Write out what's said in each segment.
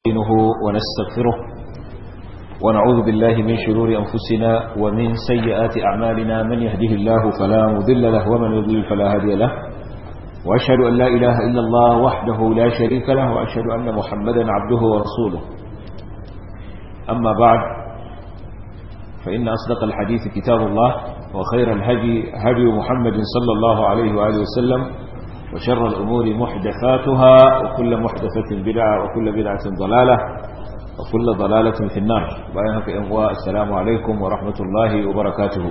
نستعينه ونستغفره ونعوذ بالله من شرور أنفسنا ومن سيئات أعمالنا من يهده الله فلا مذل له ومن يضلل فلا هادي له وأشهد أن لا إله إلا الله وحده لا شريك له وأشهد أن محمدا عبده ورسوله أما بعد فإن أصدق الحديث كتاب الله وخير الهدي هدي محمد صلى الله عليه وآله وسلم وشر الأمور محدثاتها وكل محدثة بدعة وكل بدعة ضلالة وكل ضلالة في النار بأيها في إنواء السلام عليكم ورحمة الله وبركاته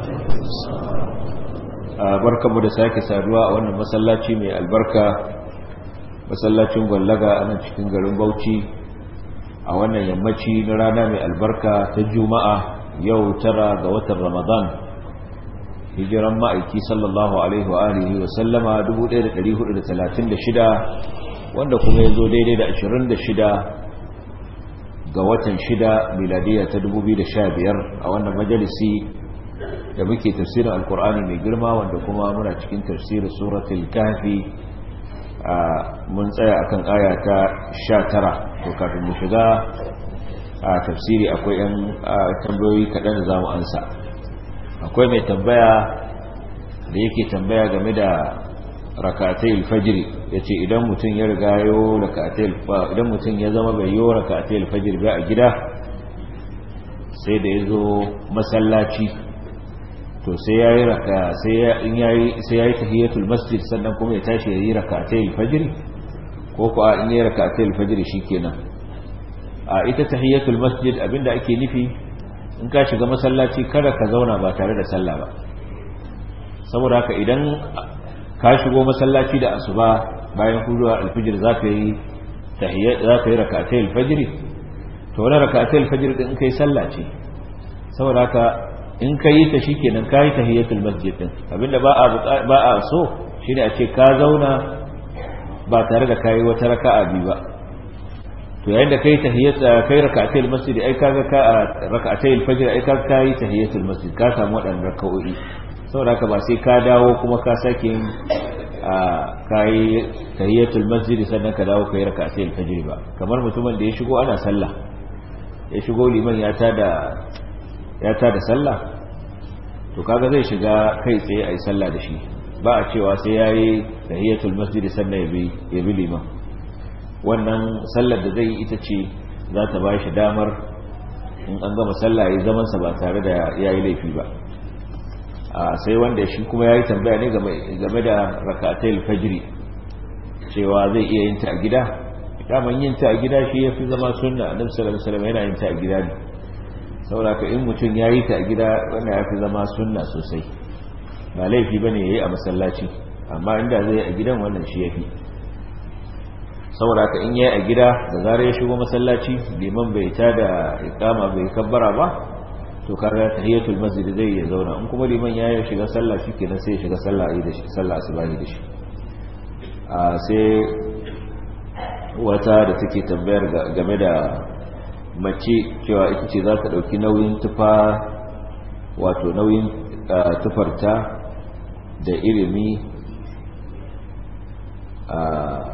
بركة مدساك سادواء وأن مسلاتي من البركة مسلاتي مغلقة أنا تشكين قلن بوتي أولا يمتي نرانا من البركة تجمع يو ترى قوة رمضان hijiran ma'aiki sallallahu alaihi wa alihi wa sallama 1436 wanda kuma ya zo daidai da 26 ga watan 6 miladiya ta 2015 a wannan majalisi da muke tafsirin alkur'ani mai girma wanda kuma muna cikin tafsirin suratul kafi mun tsaya akan aya ta 19 to kafin mu shiga a tafsiri akwai yan tambayoyi kaɗan da za mu ansa akwai mai tambaya da yake tambaya game da rakatai alfajiri ya ce idan mutum ya riga yo rakatai idan mutum ya zama bai yo rakatai alfajiri ba a gida sai da ya zo masallaci to sai ya yi raka sai ya yi tahiyatul masjid sannan kuma ya tashi ya yi rakatai alfajiri ko ko in yi rakatai alfajiri shikenan a ita tahiyatul masjid abinda ake nufi in ka shiga masallaci kada ka zauna ba tare da sallah ba saboda haka idan ka shigo masallaci da asuba bayan huduwa alfijir za ka yi za ka yi rakatai alfajiri to wani rakatai alfajiri din kai sallah ce saboda haka in ka yi ta shikenan ka yi tahiyatul masjid din abinda ba a ba a so shine a ce ka zauna ba tare da kai wata raka'a biyu ba to yayin da kai tahiyyat kai rak'atayil masjid ai kaga ka rak'atayil fajr ai kaga kai tahiyatul masjid ka samu wadannan rak'o'i saboda ka ba sai ka dawo kuma ka sake yin kai tahiyatul masjid sannan ka dawo kai rak'atayil fajr ba kamar mutumin da ya shigo ana sallah ya shigo liman ya tada ya tada sallah to kaga zai shiga kai tsaye ai sallah da shi ba a cewa sai yayi tahiyatul masjid sannan ya bi ya bi liman wannan sallar da zai yi ita ce za ta ba shi damar in an gama sallah ya yi zamansa ba tare da ya yi laifi ba sai wanda shi kuma ya yi tambaya ne game da rakatai fajiri cewa zai iya yin ta a gida daman yin ta a gida shi ya fi zama sunna a nafisar alisalam yana yin ta a gida ne sauraka in mutum ya yi ta a gida wanda ya fi zama sunna sosai ba laifi ba ne ya yi a masallaci amma inda zai yi a gidan wannan shi ya fi saboda ka in yayi a gida da zarar ya shigo masallaci liman bai ta da ikama bai kabbara ba to kaga tahiyatul masjid zai ya zauna in kuma liman ya shiga sallah shikenan sai ya shiga sallah ayi da shi sallah asubahi da shi a sai wata da take tambayar game da mace cewa ita ce za ta dauki nauyin tufa wato nauyin tufarta da ilimi a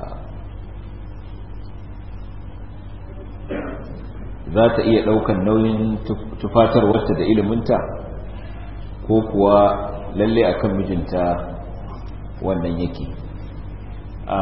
za ta iya ɗaukan nauyin tufatarwarta da iliminta ko kuwa lalle akan mijinta wannan yake a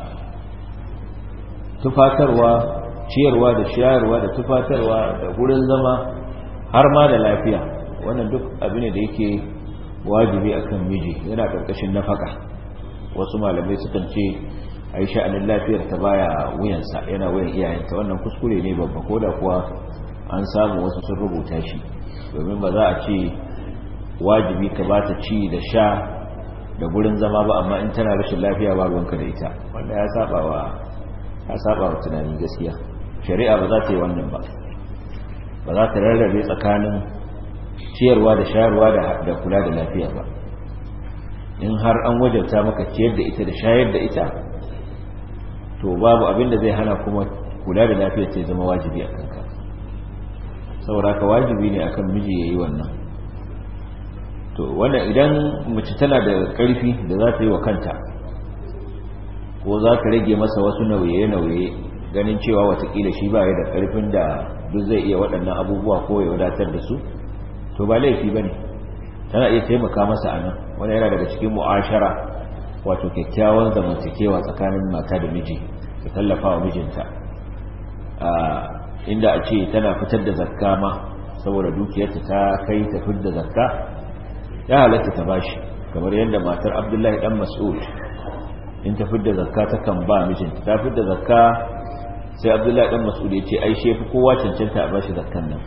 tufatarwa ciyarwa da shayarwa da tufatarwa da gurin zama har ma da lafiya wannan duk abu ne da yake wajibi akan miji yana ƙarƙashin nafaka wasu malamai sukan ce a yi sha'anin lafiyar ta baya wuyansa yana wuyan iyayenta wannan kuskure ne babba ko da kuwa an samu wasu sun rubuta shi domin ba za a ce wajibi ka ba ta ci da sha da gurin zama ba amma in tana rashin lafiya ba ruwanka da ita wanda ya saba wa ya saba wa tunani gaskiya shari'a ba za ta yi wannan ba ba za ta rarrabe tsakanin ciyarwa da shayarwa da kula da lafiya ba in har an wajabta maka ciyar da ita da shayar da ita to babu abin da zai hana kuma kula da lafiyar ta zama wajibi a kanka saboda ka wajibi ne akan miji ya yi wannan to wannan idan mace tana da ƙarfi da za ta yi wa kanta ko za ta rage masa wasu nauye-nauye ganin cewa watakila shi ba ya da karfin da duk zai iya waɗannan abubuwa ko ya wadatar da su to ba laifi ba ne tana iya taimaka masa a nan wani yana daga cikin mu'ashara wato kyakkyawan zamantakewa tsakanin mata da miji da tallafa wa mijinta inda a ce tana fitar da zakka ma saboda dukiyarta ta kai ta fitar da zakka ya halatta ta bashi kamar yadda matar abdullahi dan mas'ud in ta fitar da zakka ta kan ba mijinta ta fitar da zakka sai abdullahi dan mas'ud ya ce ai shefi kowa cancanta a bashi zakkan nan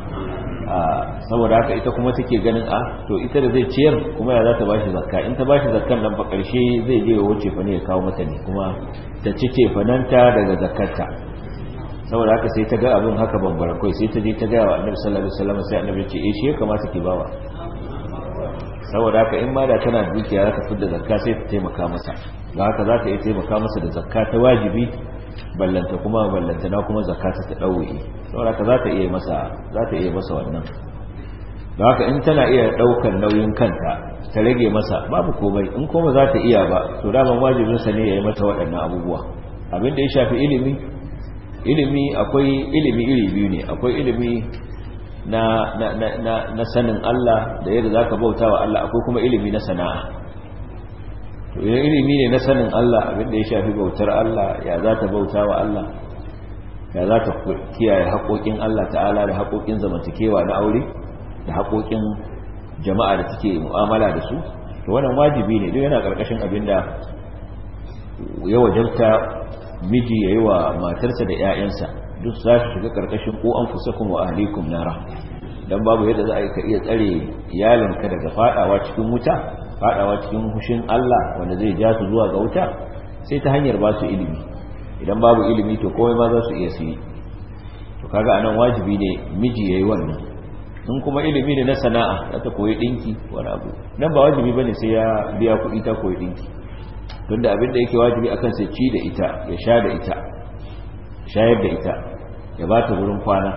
saboda haka ita kuma take ganin a to ita da zai ciyar kuma ya za ta bashi zakka in ta bashi zakkan nan fa karshe zai je wuce fa ne ya kawo mata ne kuma ta ci cefananta daga zakkarta saboda haka sai ta ga abin haka bambara kai sai ta je ta ga wa annabi sallallahu alaihi wasallam sai annabi ya ce eh shi ya kamata ki bawa saboda haka in ma da tana dukiya za ta fidda zakka sai ta taimaka masa da haka za ta iya taimaka masa da zakka ta wajibi ballanta kuma ballanta na kuma zakka ta dauki saboda haka za ta iya masa za ta iya masa wannan da haka in tana iya daukar nauyin kanta ta rage masa babu komai in kuma za ta iya ba to daman wajibin sa ne ya yi mata waɗannan abubuwa abin da ya shafi ilimi ilimi akwai ilimi iri biyu ne akwai ilimi na, na, na, na, na sanin Allah da yadda za ka bauta wa Allah akwai kuma ilimi na sana'a to idan ilimi ne na sanin Allah abinda ya shafi bautar Allah ya za ta bauta wa Allah ya za ta kiyaye haƙoƙin Allah ta'ala da haƙoƙin zamantakewa na aure da haƙoƙin jama'a da take mu'amala da su to wannan wajibi ne duk yana ƙarƙashin abinda ya wajabta miji ya yi wa matarsa da 'ya'yansa duk za su shiga karkashin ko an fusakun wa ahlikum nara dan babu yadda za a yi ka iya tsare iyalinka daga fadawa cikin wuta fadawa cikin hushin Allah wanda zai ja su zuwa ga wuta sai ta hanyar ba su ilimi idan babu ilimi to komai ma za su iya su yi to kaga anan wajibi ne miji yayi wannan in kuma ilimi ne na sana'a za ta koyi dinki wani abu nan ba wajibi bane sai ya biya kuɗi ta koyi dinki tunda abin da yake wajibi akan sai ci da ita ya sha da ita shayar da ita ya ba ta wurin kwana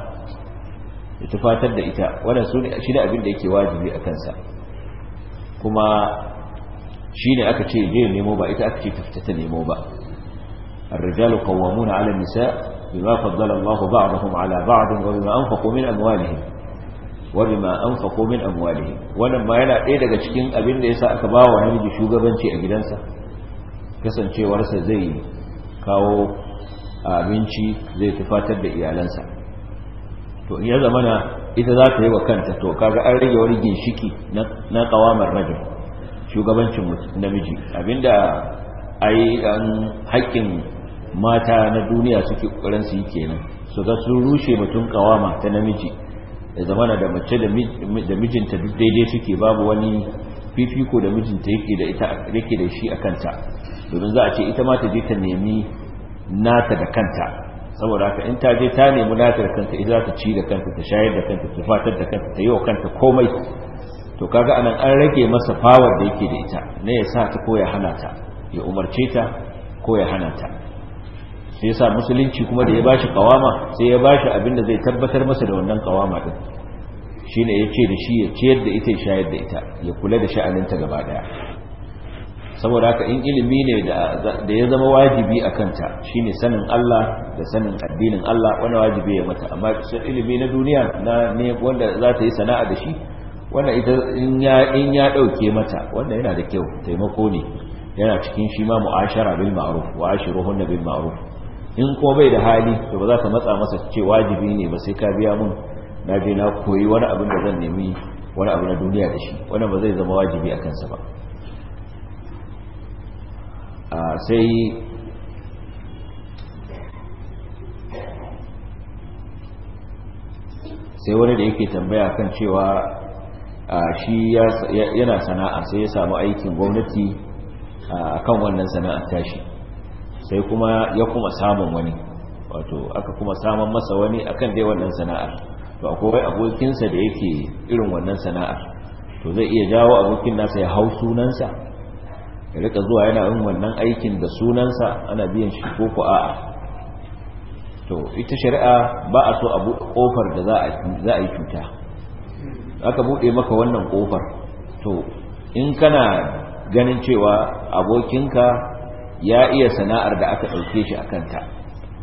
ya tufatar da ita wannan su ne shi ne abin da yake wajibi a kansa kuma shi ne aka ce je nemo ba ita aka ce ta fita ta nemo ba الرجال قوامون على النساء بما فضل الله بعضهم على بعض وبما أنفقوا من أموالهم وبما أنفقوا من أموالهم wannan ma yana ɗaya daga cikin abin da yasa aka ba wa namiji shugabanci a gidansa kasancewarsa zai kawo abinci zai tufatar da iyalansa to in ya zamana ita za ta yi wa kanta to kaga an rage wani ginshiki na kawamar rajin shugabancin namiji abinda ai an haƙƙin mata na duniya suke ƙoƙarin su yi kenan su ga sun rushe mutum kawama ta namiji da zamana da mace da mijinta duk daidai suke babu wani fifiko da mijinta yake da ita yake da shi a kanta domin za a ce ita ma ta je ta nemi nata da kanta saboda haka in ta je ta nemi nata da kanta ita za ta ci da kanta ta shayar da kanta ta fatar da kanta ta yi wa kanta komai to kaga anan an rage masa power da yake da ita ne ya sa ta ko ya hana ta ya umarce ta ko ya hana ta sai yasa musulunci kuma da ya bashi kawama sai ya bashi abin da zai tabbatar masa da wannan kawama din shine ya ce da shi ya ciyar da ita ya shayar da ita ya kula da sha'aninta gaba daya saboda haka in ilimi ne da ya zama wajibi a kanta shine sanin Allah da sanin addinin Allah wani wajibi ya mata amma ilimi na duniya na ne wanda za ta yi sana'a da shi wanda ita in ya in ya dauke mata wanda yana da kyau taimako ne yana cikin shi ma mu'ashara bil ma'ruf wa ashiruhunna bil ma'ruf in ko bai da hali to ba za ka matsa masa ce wajibi ne ba sai ka biya mun na je na koyi wani abin da zan nemi wani abu na duniya da shi wannan ba zai zama wajibi a kansa ba sai sai wani da yake tambaya kan cewa shi yana sana'a sai ya samu aikin gwamnati a kan wannan sana'ar tashi sai kuma ya kuma samun wani wato aka kuma samun masa wani akan dai wannan sana'ar to akwai abokinsa da yake irin wannan sana'ar to zai iya jawo abokin nasa ya hau sunansa ya rika zuwa yana yin wannan aikin da sunansa ana biyan shi ko ku a'a to ita shari'a ba a so a buɗe ƙofar da za a yi cuta aka buɗe maka wannan ƙofar to in kana ganin cewa abokinka ya iya sana'ar da aka ɗauke shi a kanta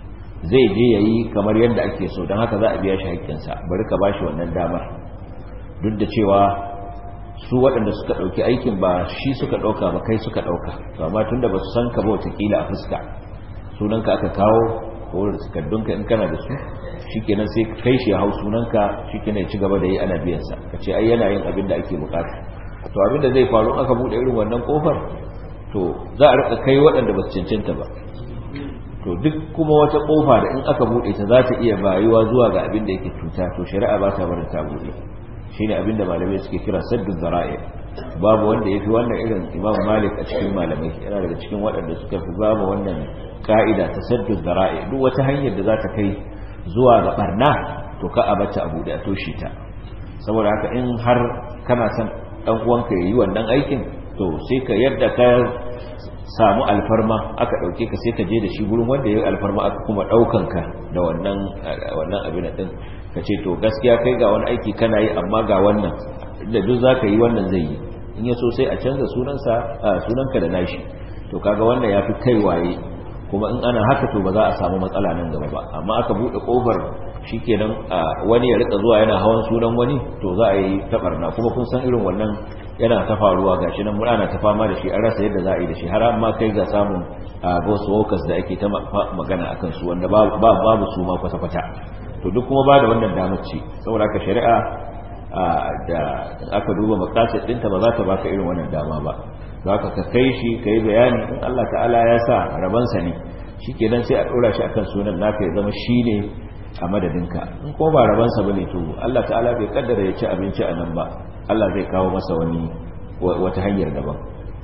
zai je ya yi kamar yadda ake so don haka za a biya shi haƙƙinsa bari ka ba shi wannan damar duk da cewa su waɗanda suka ɗauki aikin ba shi suka ɗauka ba kai suka ɗauka to amma tun da ba su san ka ba watakila a fuska sunanka aka kawo ko da takardunka in kana da su shikenan sai kai shi ya hau sunanka shikenan ya ci gaba da yi ana biyansa ka ce ai yana yin abin da ake bukata to abin da zai faru aka buɗe irin wannan kofar to za a rika kai waɗanda ba su cancanta ba to duk kuma wata kofa da in aka buɗe ta za ta iya bayuwa zuwa ga abin da yake cuta to shari'a ba ta barin ta buɗe shine abin da malamai suke kira saddu zara'i babu wanda yafi wannan irin Imam Malik a cikin malamai yana daga cikin waɗanda suka fi babu wannan ka'ida ta saddu zara'i duk wata hanyar da za ta kai zuwa ga barna to ka abata a buɗe a toshe ta saboda haka in har kana son dan uwanka yayi wannan aikin to sai ka yadda ka samu alfarma aka dauke ka sai ka je da shi gurin wanda yayi alfarma aka kuma daukan ka da wannan wannan abin din ka ce to gaskiya kai ga wani aiki kana yi amma ga wannan da duk zaka yi wannan zai yi in ya so sai a canza sunansa sunanka da nashi to kaga wannan yafi kai waye kuma in ana haka to ba za a samu matsala nan gaba ba amma aka bude kofar shikenan wani ya rika zuwa yana hawan sunan wani to za a yi tabarna kuma kun san irin wannan yana ta faruwa gashi nan muna ta fama da shi an rasa yadda za a yi da shi har amma kai ga samun ghost workers da ake ta magana akan su wanda babu su ma kwata kwata to duk kuma ba da wannan damar ce saboda haka shari'a da aka duba makasid ɗinta ba za ta baka irin wannan dama ba za ka ka kai shi ka yi bayani in Allah ta'ala ya sa rabansa ne shi ke sai a ɗora shi akan sunan naka ya zama shi ne a madadinka in kuma ba rabansa ba ne to Allah ta'ala bai kaddara ya ci abinci a nan ba Allah zai kawo masa wani wata hanyar daban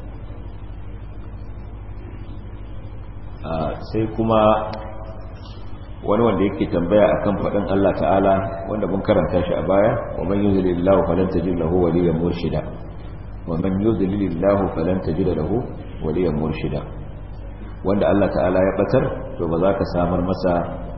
sai kuma wani wanda yake tambaya akan faɗin Allah ta'ala wanda mun karanta shi a baya wa man yuzlilillahu falan tajid lahu waliyyan murshida wa man yuzlilillahu falan tajid lahu waliyyan murshida wanda Allah ta'ala ya batar to ba za ka samar masa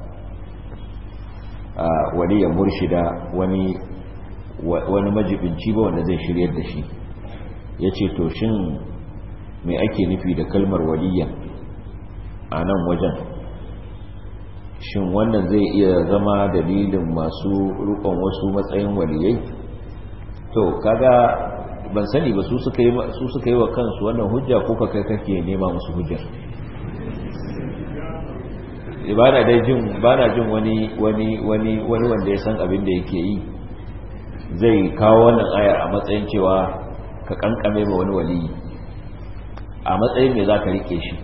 waliyyan murshida wani wani majibinci ba wanda zai shiryar da shi yace to shin me ake nufi da kalmar waliyyan a nan wajen shin wannan zai iya zama dalilin masu rukon wasu matsayin waliyai to kaga ban sani ba su suka yi su suka yi wa kansu wannan hujja ko ka kai kake nema musu hujjar bana dai jin bana jin wani wani wani wani wanda ya san abin da yake yi zai kawo wannan ayar a matsayin cewa ka kankame ma wani waliyi a matsayin me zaka rike shi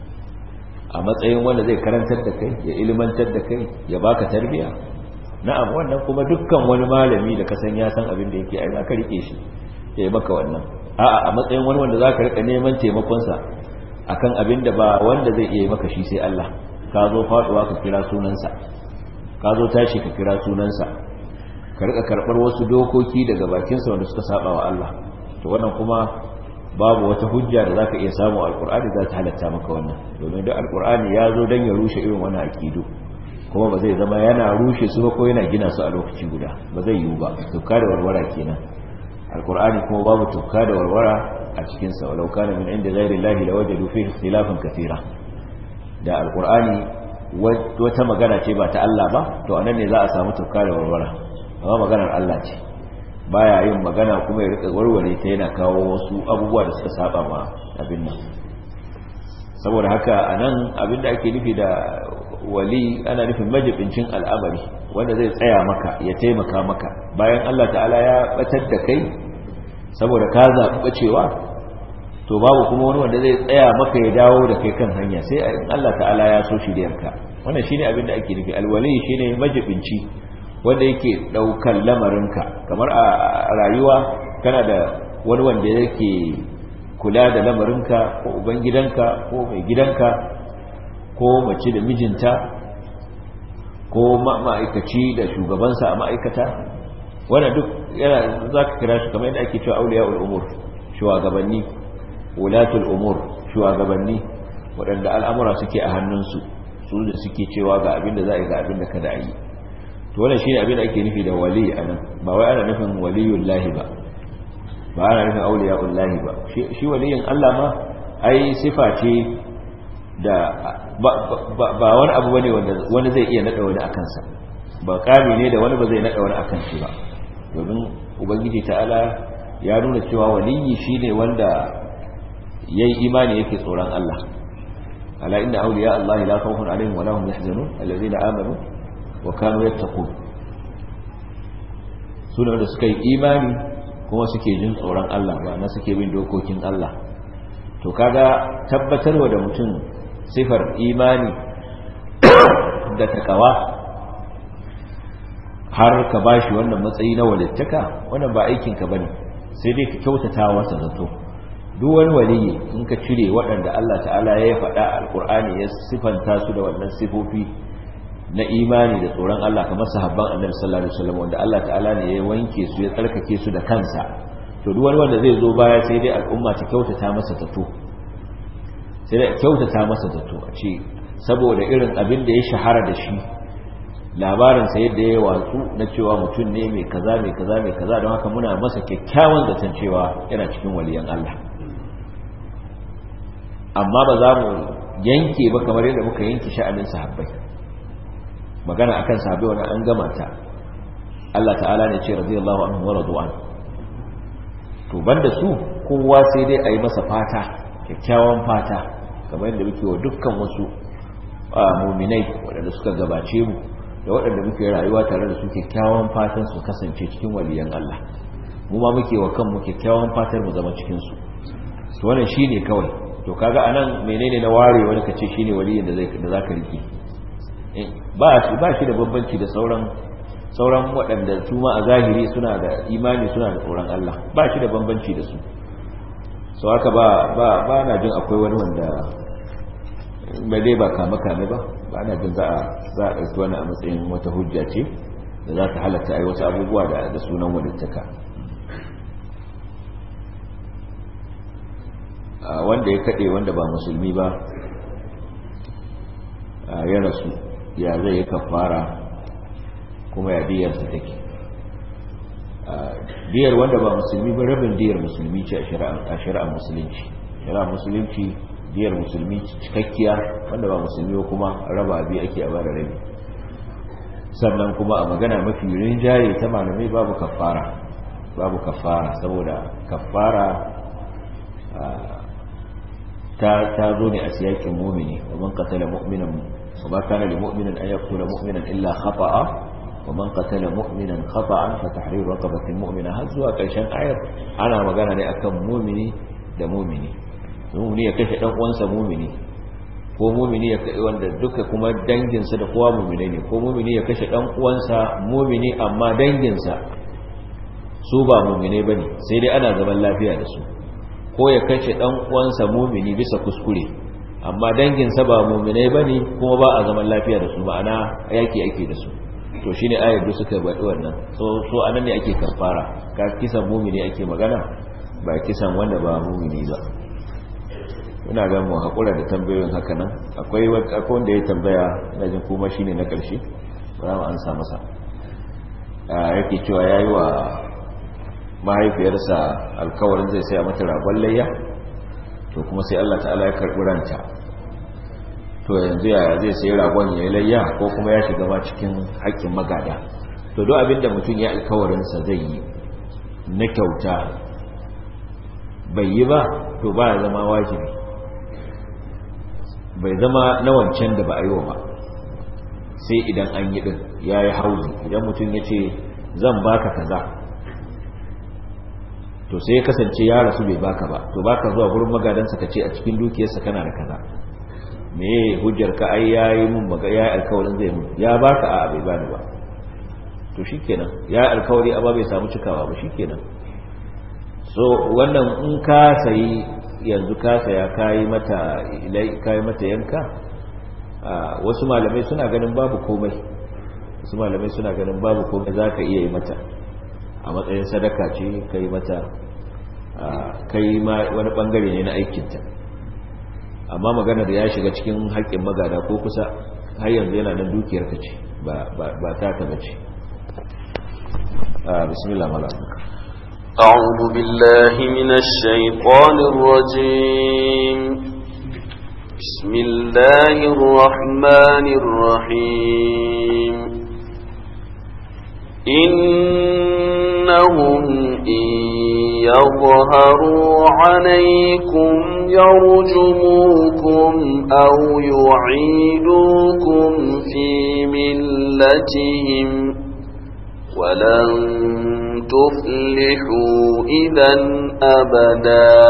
a matsayin wanda zai karantar da kai ya ilimantar da kai ya baka tarbiya na'am wannan kuma dukkan wani malami da kasan ya san abin da yake ai zaka rike shi ya yi maka wannan a'a a matsayin wani wanda zaka rika neman taimakon sa akan abin da ba wanda zai iya maka shi sai Allah ka zo faduwa ka kira sunansa ka zo tashi ka kira sunansa ka rika karbar wasu dokoki daga bakinsa wanda suka saba wa Allah to wannan kuma babu wata hujja da zaka iya samu alkur'ani za ta halatta maka wannan domin da alkur'ani ya zo dan ya rushe irin wannan aqidu kuma ba zai zama yana rushe su ba ko yana gina su a lokaci guda ba zai yiwu ba tukka da warwara kenan alkur'ani kuma babu tukka da warwara a cikin sa walau kana min inda ghairi llahi lawajadu fihi ikhtilafan katira da alkur'ani wata magana ce ba ta Allah ba to anan ne za a samu tukka da warwara amma maganar Allah ce baya yin magana kuma ya rika warware ta yana kawo wasu abubuwa da suka saba ma abin nan saboda haka anan abin da ake nufi da wali ana nufin majibincin al'amari wanda zai tsaya maka ya taimaka maka bayan Allah ta'ala ya batar da kai saboda ka zaɓi bacewa to babu kuma wani wanda zai tsaya maka ya dawo da kai kan hanya sai Allah ta'ala ya so shi da yanka wannan shine abin da ake nufi alwali shine majibinci wanda yake daukan lamarinka kamar a rayuwa kana da wani wanda yake kula da lamarinka ko ubangidanka ko mai gidanka ko mace da mijinta ko ma'aikaci da shugabansa a ma'aikata wannan duk yana za ka kira shi kamar yadda ake cewa auliya al'umur shugabanni wulatul umur shugabanni waɗanda al'amura suke a hannunsu su da suke cewa ga abin da za a yi ga abin da kada a yi to wannan shine abin da ake nufi da wali anan ba wai ana nufin waliyullahi ba ba ana nufin auliyaullahi ba shi waliyin Allah ma ai sifa ce da ba wani abu bane wanda wani zai iya nada wani akan sa ba kami ne da wani ba zai nada wani akan shi ba domin ubangiji ta'ala ya nuna cewa waliyi shine wanda yayi imani yake tsoron Allah ala inna awliya Allah la khawfun alaihim wa lahum yahzanun alladhina amanu wa kanu yattaqun sune wanda suka yi imani kuma suke jin tsoron Allah ba na suke bin dokokin Allah to kaga tabbatarwa da mutum sifar imani da takawa har ka bashi wannan matsayi na walittaka wannan ba aikinka bane sai dai ka kyautata masa zato duk wani waliyi in ka cire waɗanda Allah ta'ala ya faɗa alƙur'ani ya sifanta su da wannan sifofi na imani da tsoron Allah kamar sahabban annabi sallallahu alaihi wasallam wanda Allah ta'ala ne ya wanke su ya tsarkake su da kansa to duk wani wanda zai zo baya sai dai al'umma ta kyautata masa zato sai dai kyautata masa zato a ce saboda irin abin da ya shahara da shi labarin sa yadda ya watsu na cewa mutum ne mai kaza mai kaza mai kaza don haka muna masa kyakkyawan zaton cewa yana cikin waliyan Allah amma ba za mu yanke ba kamar yadda muka yanke sha'anin sahabbai magana akan sahabbai wani an gama ta Allah ta'ala ne ce radiyallahu anhu wa radwan to banda su kowa sai dai a yi masa fata kyakkyawan fata kamar yadda muke wa dukkan wasu muminai waɗanda suka gabace mu da waɗanda muke rayuwa tare da su kyakkyawan fatan su kasance cikin waliyan Allah mu ma muke wa kanmu kyakkyawan fatar mu zama cikin su to wannan shine kawai to kaga anan menene na ware wani kace shine waliyin da zai da zaka riki ba shi ba shi da bambanci da sauran sauran waɗanda su ma a zahiri suna da imani suna da tsoron Allah ba shi da bambanci da su so haka ba ba ba na jin akwai wani wanda mai dai ba kame kame ba ba na jin za a za a ɗauki wani a matsayin wata hujja ce da za ta halatta ai wasu abubuwa da da sunan walittaka wanda ya kaɗe wanda ba musulmi ba ya rasu ya zai yi kafara kuma ya diyarsa take diyar wanda ba musulmi ba rabin diyar musulmi ce a shari'ar musulunci shari'ar musulunci diyar musulmi cikakkiya wanda ba musulmi ba kuma raba biyu ake a bada rabi sannan kuma a magana mafi rinjaye ta malamai babu kafara babu kafara saboda kafara ta zo ne a siyakin mumini wa man qatala mu'minan wa ma kana lil mu'minin an yaqtula mu'minan illa khata'a wa man qatala mu'minan khata'an fa tahrir raqabatin mu'mina har zuwa karshen ayar ana magana ne akan mumini da mumini mumini ya kashe dan uwansa mumini ko mumini ya kai wanda duka kuma danginsa da kowa mumine ne ko mumini ya kashe dan uwansa mumini amma danginsa su ba mumine bane sai dai ana zaman lafiya da su ko ya kashe dan uwansa mumini bisa kuskure amma danginsa ba mumine bane kuma ba a zaman lafiya da su ma'ana yaki ake da su to shine ayar da suka bada wannan so so anan ne ake kafara ka kisan mumini ake magana ba kisan wanda ba mumini ba ina ga mu hakura da tambayoyin haka nan akwai akwai wanda ya tambaya ina jin kuma shine na karshe ba mu ansa masa yake cewa yayi wa mahaifiyarsa alkawarin zai saya mata ragon layya to kuma sai Allah ta'ala ya karɓi ranta to yanzu yaya zai sayi ragon ya yi layya ko kuma ya shiga ma cikin haƙƙin magada to duk abin da mutum ya alkawarinsa zai yi na kyauta bai yi ba to ba ya zama wajibi bai zama na wancan da ba a yi wa ba sai idan an yi ɗin ya yi hauzi idan mutum ya ce zan baka kaza to sai ya kasance ya rasu bai baka ba to baka zuwa gurin magadansa ka ce a cikin dukiyarsa kana da kaza me hujjar ka ai yayi mun maga yayi alkawarin zai mun ya baka a bai bani ba to shikenan ya alkawari amma bai samu cikawa ba shikenan so wannan in ka sayi yanzu ka saya kai mata ilai kai mata yanka wasu malamai suna ganin babu komai wasu malamai suna ganin babu komai zaka iya yi mata a matsayin sadaka ce kai mata kai ma wani bangare ne na aikinta amma magana da ya shiga cikin haƙƙin magada ko kusa har yanzu yana nan dukiyar ka ce ba ta ta bace bismillah malam أعوذ بالله من الشيطان الرجيم بسم الله الرحمن الرحيم إنهم إن يظهروا عليكم يرجموكم أو يعيدوكم في ملتهم ولن تفلحوا إذا أبدا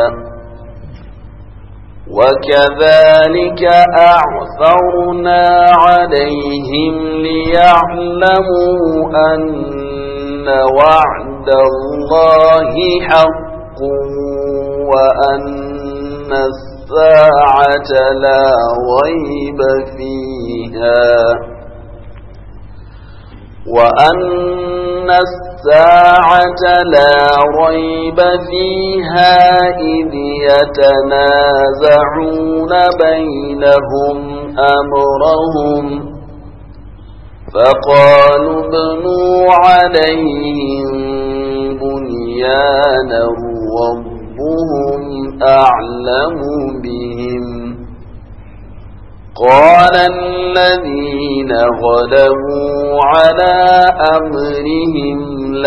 وكذلك أعثرنا عليهم ليعلموا أن وعد الله حق وأن الساعة لا ريب فيها وأن الساعة لا ريب فيها إذ يتنازعون بينهم أمرهم فقالوا ابنوا عليهم بنيانا ربهم أعلم بهم قال الذين غلبوا على أمرهم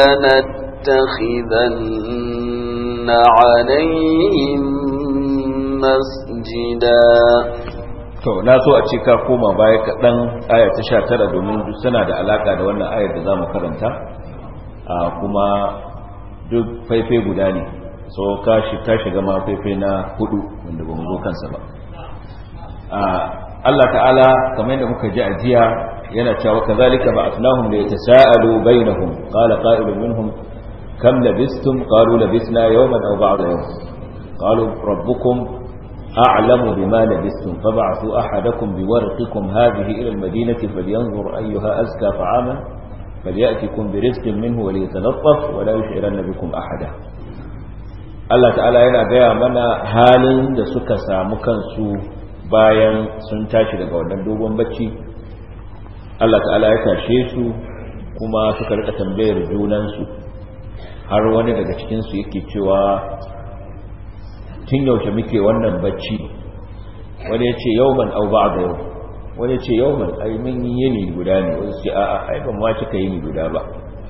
لنتخذن عليهم مسجدا to na so a ce ka koma baya kaɗan aya ta sha tara domin suna da alaƙa da wannan ayar da za mu karanta a kuma duk faifai guda ne so ka shiga ma faifai na hudu wanda ba mu zo kansa ba Allah ta'ala kamar yadda muka ji a jiya yana cewa kazalika ba'athnahum li yatasaalu bainahum qala qa'ilun minhum kam labistum qalu labisna yawman aw ba'da yawm qalu rabbukum a'lamu bima labistum fab'athu ahadakum biwarqikum hadhihi ila al-madinati falyanzur ayyuha azka ta'aman falyatikum birizqin minhu wa liyatalaffaf wa la yush'iranna bikum ahada Allah ta'ala yana gaya mana halin da suka samu kansu bayan sun tashi daga wannan dogon bacci Allah ta'ala ya tashe su kuma suka rika tambayar junansu har wani daga cikinsu yake cewa tun yaushe muke wannan bacci wani ya ce yauman au ba da yau wani ya ce yauman ai mun yi yini guda ne wani ce a'a ai ban ma cika yini guda ba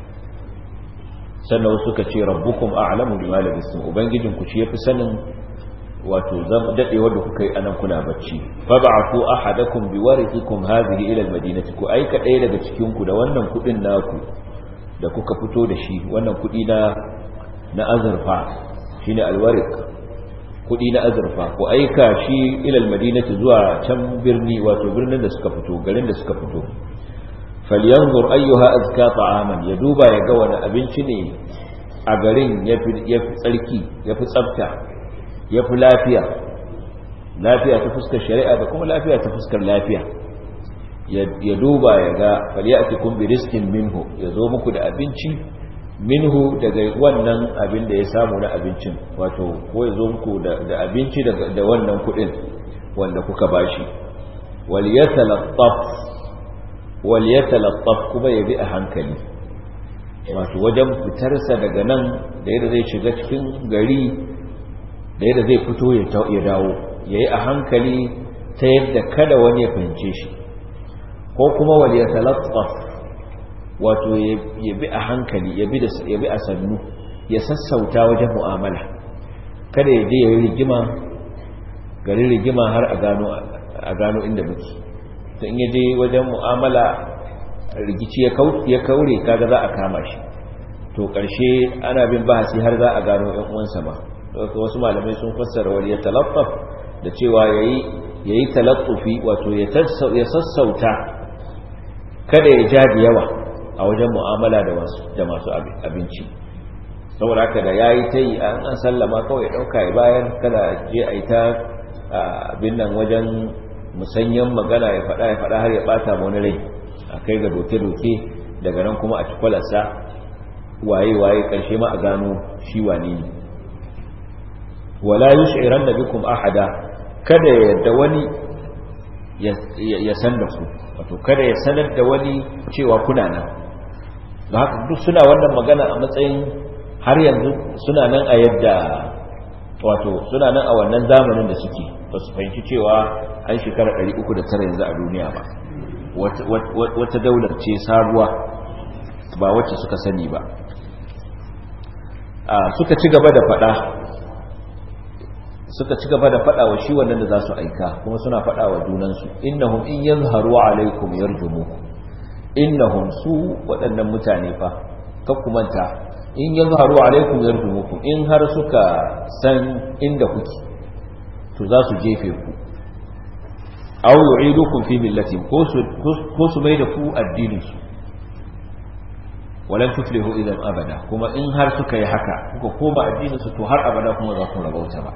sannan suka ce rabbukum a'lamu bima labistum ubangijinku shi yafi sanin wato zama dadewar da kuka yi anan kuna bacci fab'athu ahadakum biwarithikum hadhihi ila almadinati ku aika ɗaya daga cikin ku da wannan kudin naku da kuka fito da shi wannan kudi na na azurfa shine alwarik kudi na azurfa ku aika shi ila almadinati zuwa can birni wato birnin da suka fito garin da suka fito falyanzur ayyuha azka ta'aman ya duba ya ga wani abinci ne a garin yafi yafi tsarki yafi tsafta ya fi lafiya lafiya ta fuskar shari'a da kuma lafiya ta fuskar lafiya ya duba ya ga faliyati kun bi riskin minhu ya zo muku da abinci minhu daga wannan abin da ya samu na abincin wato ko ya zo muku da abinci da wannan kudin wanda kuka bashi wal yatalattaf wal yatalattaf kuma ya bi a hankali wato wajen fitarsa daga nan da yadda zai shiga cikin gari da yadda zai fito ya dawo ya yi a hankali ta yadda kada wani ya fahimce shi ko kuma wal ya talattaf wato ya bi a hankali ya bi a sannu ya sassauta wajen mu'amala kada ya je ya yi rigima garin rigima har a gano inda muke ta in ya je wajen mu'amala rigici ya kaure kaga za a kama shi to ƙarshe ana bin bahasi har za a gano 'yan uwansa ba wasu malamai sun fassara wani ya talaffaf da cewa ya yi talaffufi wato ya sassauta kada ya ja da yawa a wajen mu'amala da masu abinci saboda haka da ya yi ta yi an sallama kawai ɗauka ya bayan kada je a yi ta abin nan wajen musanyen magana ya faɗa ya faɗa har ya ɓata wani rai a kai ga doke-doke daga nan kuma a cikwalarsa waye-waye ƙarshe ma a gano shi wane ne wala yushiran da bikum ahada kada ya yadda wani ya san da ku wato kada ya sanar da wani cewa kuna nan da haka duk suna wannan magana a matsayin har yanzu suna nan a yadda wato suna nan a wannan zamanin da suke ba su fahimci cewa an shekara 309 yanzu a duniya ba wata daular ce sabuwa ba wacce suka sani ba suka ci gaba da fada suka ci gaba da fada wa shi wannan da za su aika kuma suna fada wa junansu innahum in yazharu alaikum yarjumukum innahum su waɗannan mutane fa kakkumanta in yazharu alaikum yarjumukum in har suka san inda kuke to za su jefe ku aw yu'idukum fi millati ko su ko su mai da ku addinin su walan tuflihu idan abada kuma in har suka yi haka kuka koma addinin su to har abada kuma za ku rabauta ba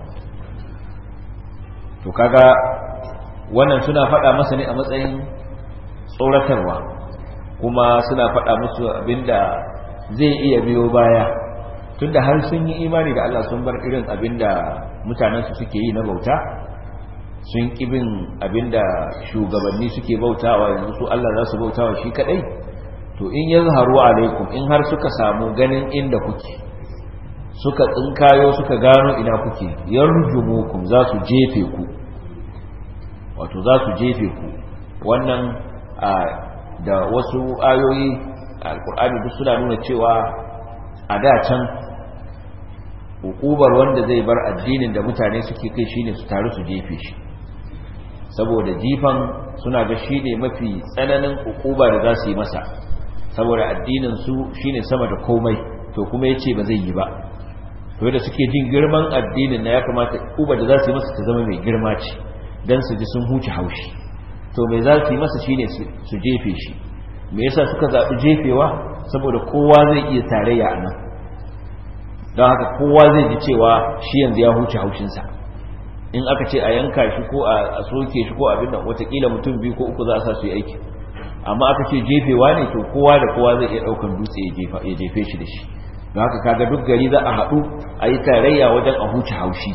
to kaga wannan suna faɗa masa ne a matsayin tsoratarwa kuma suna faɗa musu abinda zai iya biyo baya tunda har sun yi imani da Allah sun bar irin abinda mutanensu suke yi na bauta sun kibin abinda shugabanni suke bautawa yanzu su Allah za su bautawa shi kadai to in yazharu alaikum in har suka samu ganin inda kuke suka tsinkayo suka gano ina kuke yarjumukum za su jefe ku wato za su jefe ku wannan da wasu ayoyi alkur'ani duk suna nuna cewa a da can hukubar wanda zai bar addinin da mutane suke kai shine su taru su jefe shi saboda jifan suna ga shine mafi tsananin hukuba da za su yi masa saboda addinin su shine sama da komai to kuma yace ba zai yi ba to da suke jin girman addinin na ya kamata hukuba da za su yi masa ta zama mai girma ce dan su ji sun huce haushi to mai za su yi masa shine su jefe shi me yasa suka zaɓi jefewa saboda kowa zai iya tarayya a nan don haka kowa zai ji cewa shi yanzu ya huce haushinsa in aka ce a yanka shi ko a soke shi ko abin nan watakila mutum biyu ko uku za a sa su yi aiki amma aka ce jefewa ne to kowa da kowa zai iya ɗaukan dutse ya jefe shi da shi don haka kaga duk gari za a haɗu a yi tarayya wajen a huce haushi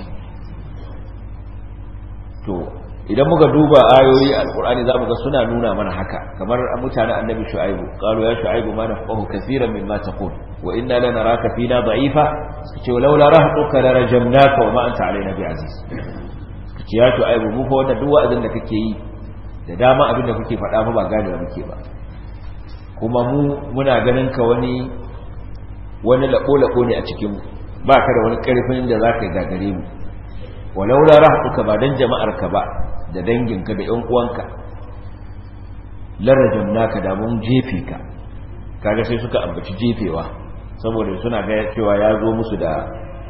to idan muka duba ayoyi alkur'ani zamu ga suna nuna mana haka kamar mutanen annabi shu'aibu qalu ya shu'aibu ma nafqahu kaseeran mimma taqul wa inna lanaraka fina da'ifa kace laula rahtuka la rajamnaka wa ma anta alaina bi'aziz kace ya shu'aibu mu fa wannan duk wa'azin da kake yi da dama abin da kuke faɗa fa ba gane da muke ba kuma mu muna ganin ka wani wani lako lako ne a cikin ba ka da wani karfin da zaka gagare mu walaula rahtuka ba dan jama'arka ba da danginka da ƴan uwanka larajam naka da mun jefe ka kaga sai suka ambaci jefewa saboda suna ga cewa ya zo musu da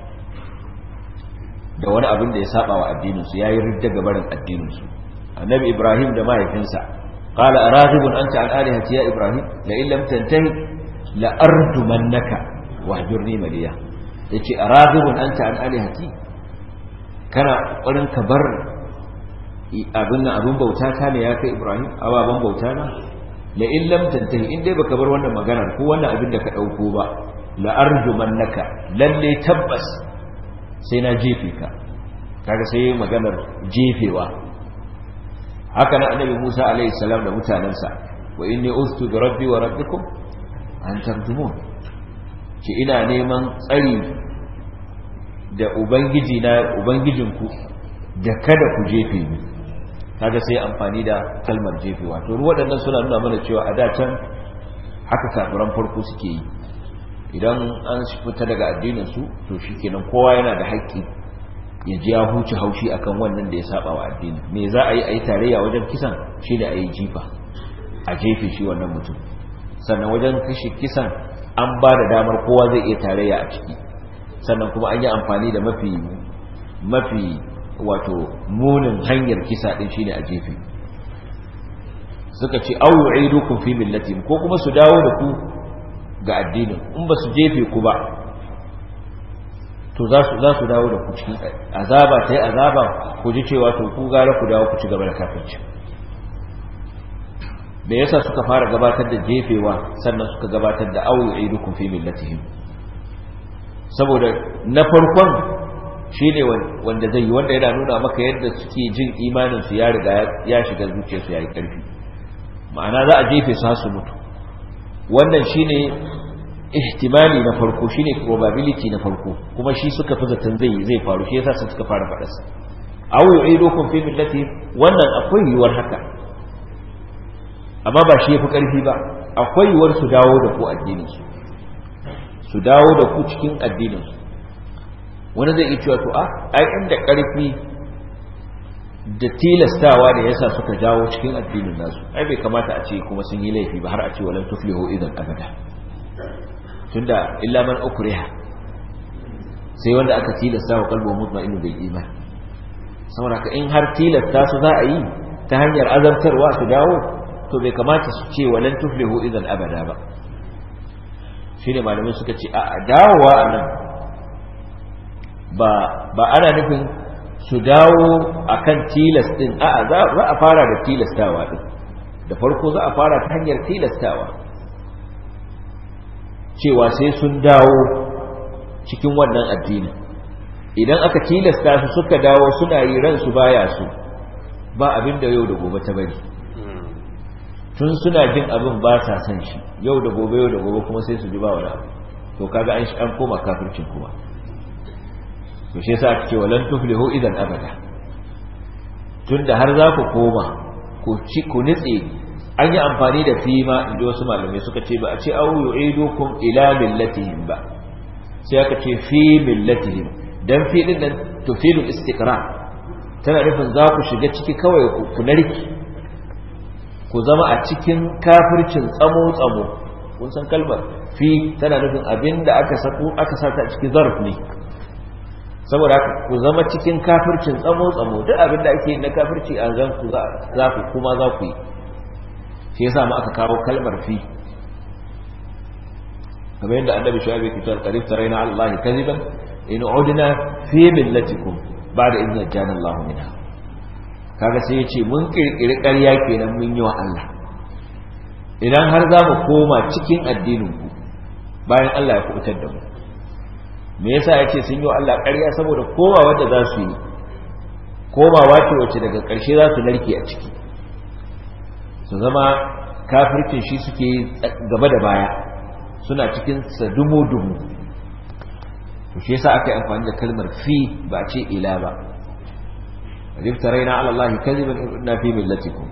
da wani abin da ya saba wa addinin su yayi ridda ga barin addinin su annabi ibrahim da mahaifinsa qala araghibun anta an alihati ya ibrahim la in lam tantahi la arjumannaka wahjurni maliya yace araghibun anta an alihati kana kokarin ka bar abin nan abin bauta ta ne ya kai Ibrahim ababan bauta na la in lam tantahi in dai baka bar wannan maganar ko wannan abin da ka dauko ba la arjumannaka lalle tabbas sai na jefe ka kaga sai maganar jefewa haka nan annabi Musa alaihi salam da mutanansa wa inni ustu bi rabbi wa rabbikum an tarjumun ki ina neman tsari da ubangiji na ubangijinku da kada ku jefe ni kaga sai amfani da kalmar jefewa to waɗannan suna nuna mana cewa a can haka kafiran farko suke yi idan an fita daga addinin su to shikenan kowa yana da haƙƙi ya ji ya huce haushi akan wannan da ya saba wa addini me za a yi a yi tarayya wajen kisan shine a yi jifa a jefe shi wannan mutum sannan wajen kashe kisan an ba da damar kowa zai iya tarayya a ciki sannan kuma an yi amfani da mafi mafi wato munin hanyar kisa din shine a jefe suka ce au yu'idukum fi millati ko kuma su dawo da ku ga addinin in ba su jefe ku ba to za su za su dawo da ku cikin azaba ta yi azaba ku ji cewa to ku gara ku dawo ku ci gaba da kafirci me yasa suka fara gabatar da jefewa sannan suka gabatar da au yu'idukum fi millatihim saboda na farkon shi ne wanda zai yi wanda yana nuna maka yadda suke jin imaninsu ya riga ya shiga zuciyarsu ya yi ƙarfi ma'ana za a jefe su su mutu wannan shi ne ihtimali na farko shi ne probability na farko kuma shi suka fi zaton zai zai faru shi yasa suka fara faɗarsa aw yu'idukum fi millati wannan akwai yiwuwar haka amma ba shi yafi karfi ba akwai yiwuwar su dawo da ku addinin su su dawo da ku cikin addinin su wani zai iya cewa to a ai inda karfi da tilastawa da yasa suka jawo cikin addinin nasu ai bai kamata a ce kuma sun yi laifi ba har a ce walan tuflihu idan abada tunda illa man ukriha sai wanda aka tilasta wa kalbo mutmainu bil iman saboda ka in har tilasta su za a yi ta hanyar azabtarwa su dawo to bai kamata su ce walan tuflihu idan abada ba shine malamai suka ce a dawowa anan ba ba ana nufin su dawo akan tilas din a za a fara da tilastawa din da farko za a fara ta hanyar tilastawa cewa sai sun dawo cikin wannan addini idan aka tilasta su suka dawo suna yi ransu baya su ba abin da yau da gobe ta bari tun suna jin abin ba sa san shi yau da gobe yau da gobe kuma sai su ji ba wani abu to kaga an an koma kafircin kuma to shi yasa ake cewa lan tuflihu idan abada tunda har za ku koma ku ci ku nitse an yi amfani da fi ma inda wasu malamai suka ce ba a ce au yu'idukum ila millatihim ba sai aka ce fi millatihim dan fi din nan tufidu istiqra tana nufin za ku shiga ciki kawai ku narki ku zama a cikin kafircin tsamo tsamo kun san kalmar fi tana nufin abinda aka sako aka sata cikin zarf ne saboda haka ku zama cikin kafircin tsamo tsamo duk abinda ake na kafirci a zan ku za ku kuma za ku yi shi yasa mu aka kawo kalmar fi kamar yadda annabi shu'aib yake cewa qarib taraina ala allahi kadiban in udna fi millatikum ba'da idh najjana allah minha kaga sai yace mun kirkiri ƙarya kenan mun yi wa Allah idan har za mu koma cikin addinin ku bayan Allah ya kubutar da mu me yasa yace sun yi wa Allah ƙarya saboda kowa wanda za su yi komawa ce wacce daga ƙarshe za su narke a ciki su zama kafircin shi suke gaba da baya suna cikin sadumu-dumu to shi yasa aka yi amfani da kalmar fi ba a ce ila ba riftaraina ala Allah kadiban inna fi millatikum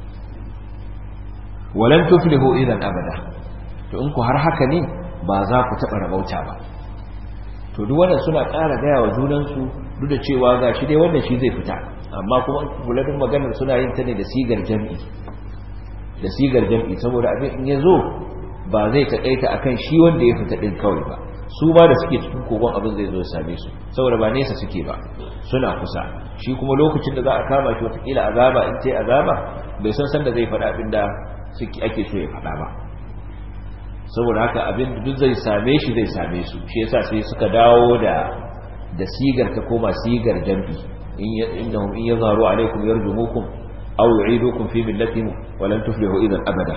walan tuflihu idan abada to in ku har haka ne ba za ku taba rabauta ba to duk wannan suna ƙara gaya wa junansu duk da cewa ga shi dai wannan shi zai fita amma kuma kuladin maganar suna yin ta ne da sigar jam'i da sigar jam'i saboda abin in ya zo ba zai taƙaita akan shi wanda ya fita ɗin kawai ba su ba da suke cikin kogon abin zai zo ya same su saboda ba nesa suke ba suna kusa shi kuma lokacin da za a kama shi watakila azaba in ce azaba bai san sanda zai faɗa abin da ake so ya faɗa ba saboda haka abin da duk zai same shi zai same su shi yasa sai suka dawo da da sigar ta koma sigar jam'i in innahum in yazharu alaikum yarjumukum aw yu'idukum fi millatihim wa lan tuflihu idan abada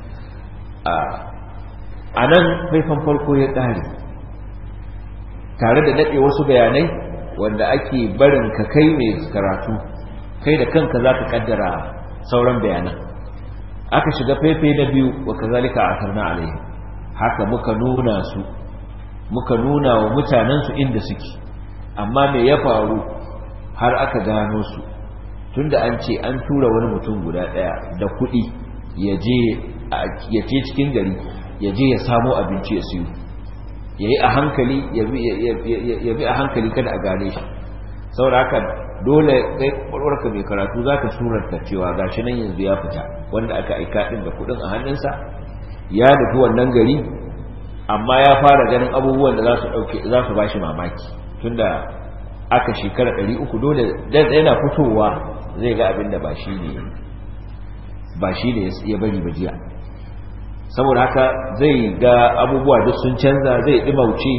a nan faifan farko ya ƙare tare da daɗe wasu bayanai wanda ake barin ka kai mai karatu kai da kanka za ka ƙaddara sauran bayanan aka shiga faifai na biyu wa kazalika a tarna alaihi haka muka nuna su muka nuna wa mutanensu inda suke amma me ya faru har aka gano su tunda an ce an tura wani mutum guda ɗaya da kuɗi ya je cikin gari ya je ya samo abinci ya siyo ya yi a hankali ya bi a hankali kada a gane shi saboda haka dole kai kwarwarka mai karatu za ka surarta cewa ga shi nan yanzu ya fita wanda aka aika ɗin da kuɗin a hannunsa ya nufi wannan gari amma ya fara ganin abubuwan da za su ba shi mamaki tunda aka shekara ɗari uku dole yana fitowa zai ga abin da ba shi ne ba shi ne ya bari ba jiya saboda haka zai ga abubuwa duk sun canza zai ɗimauce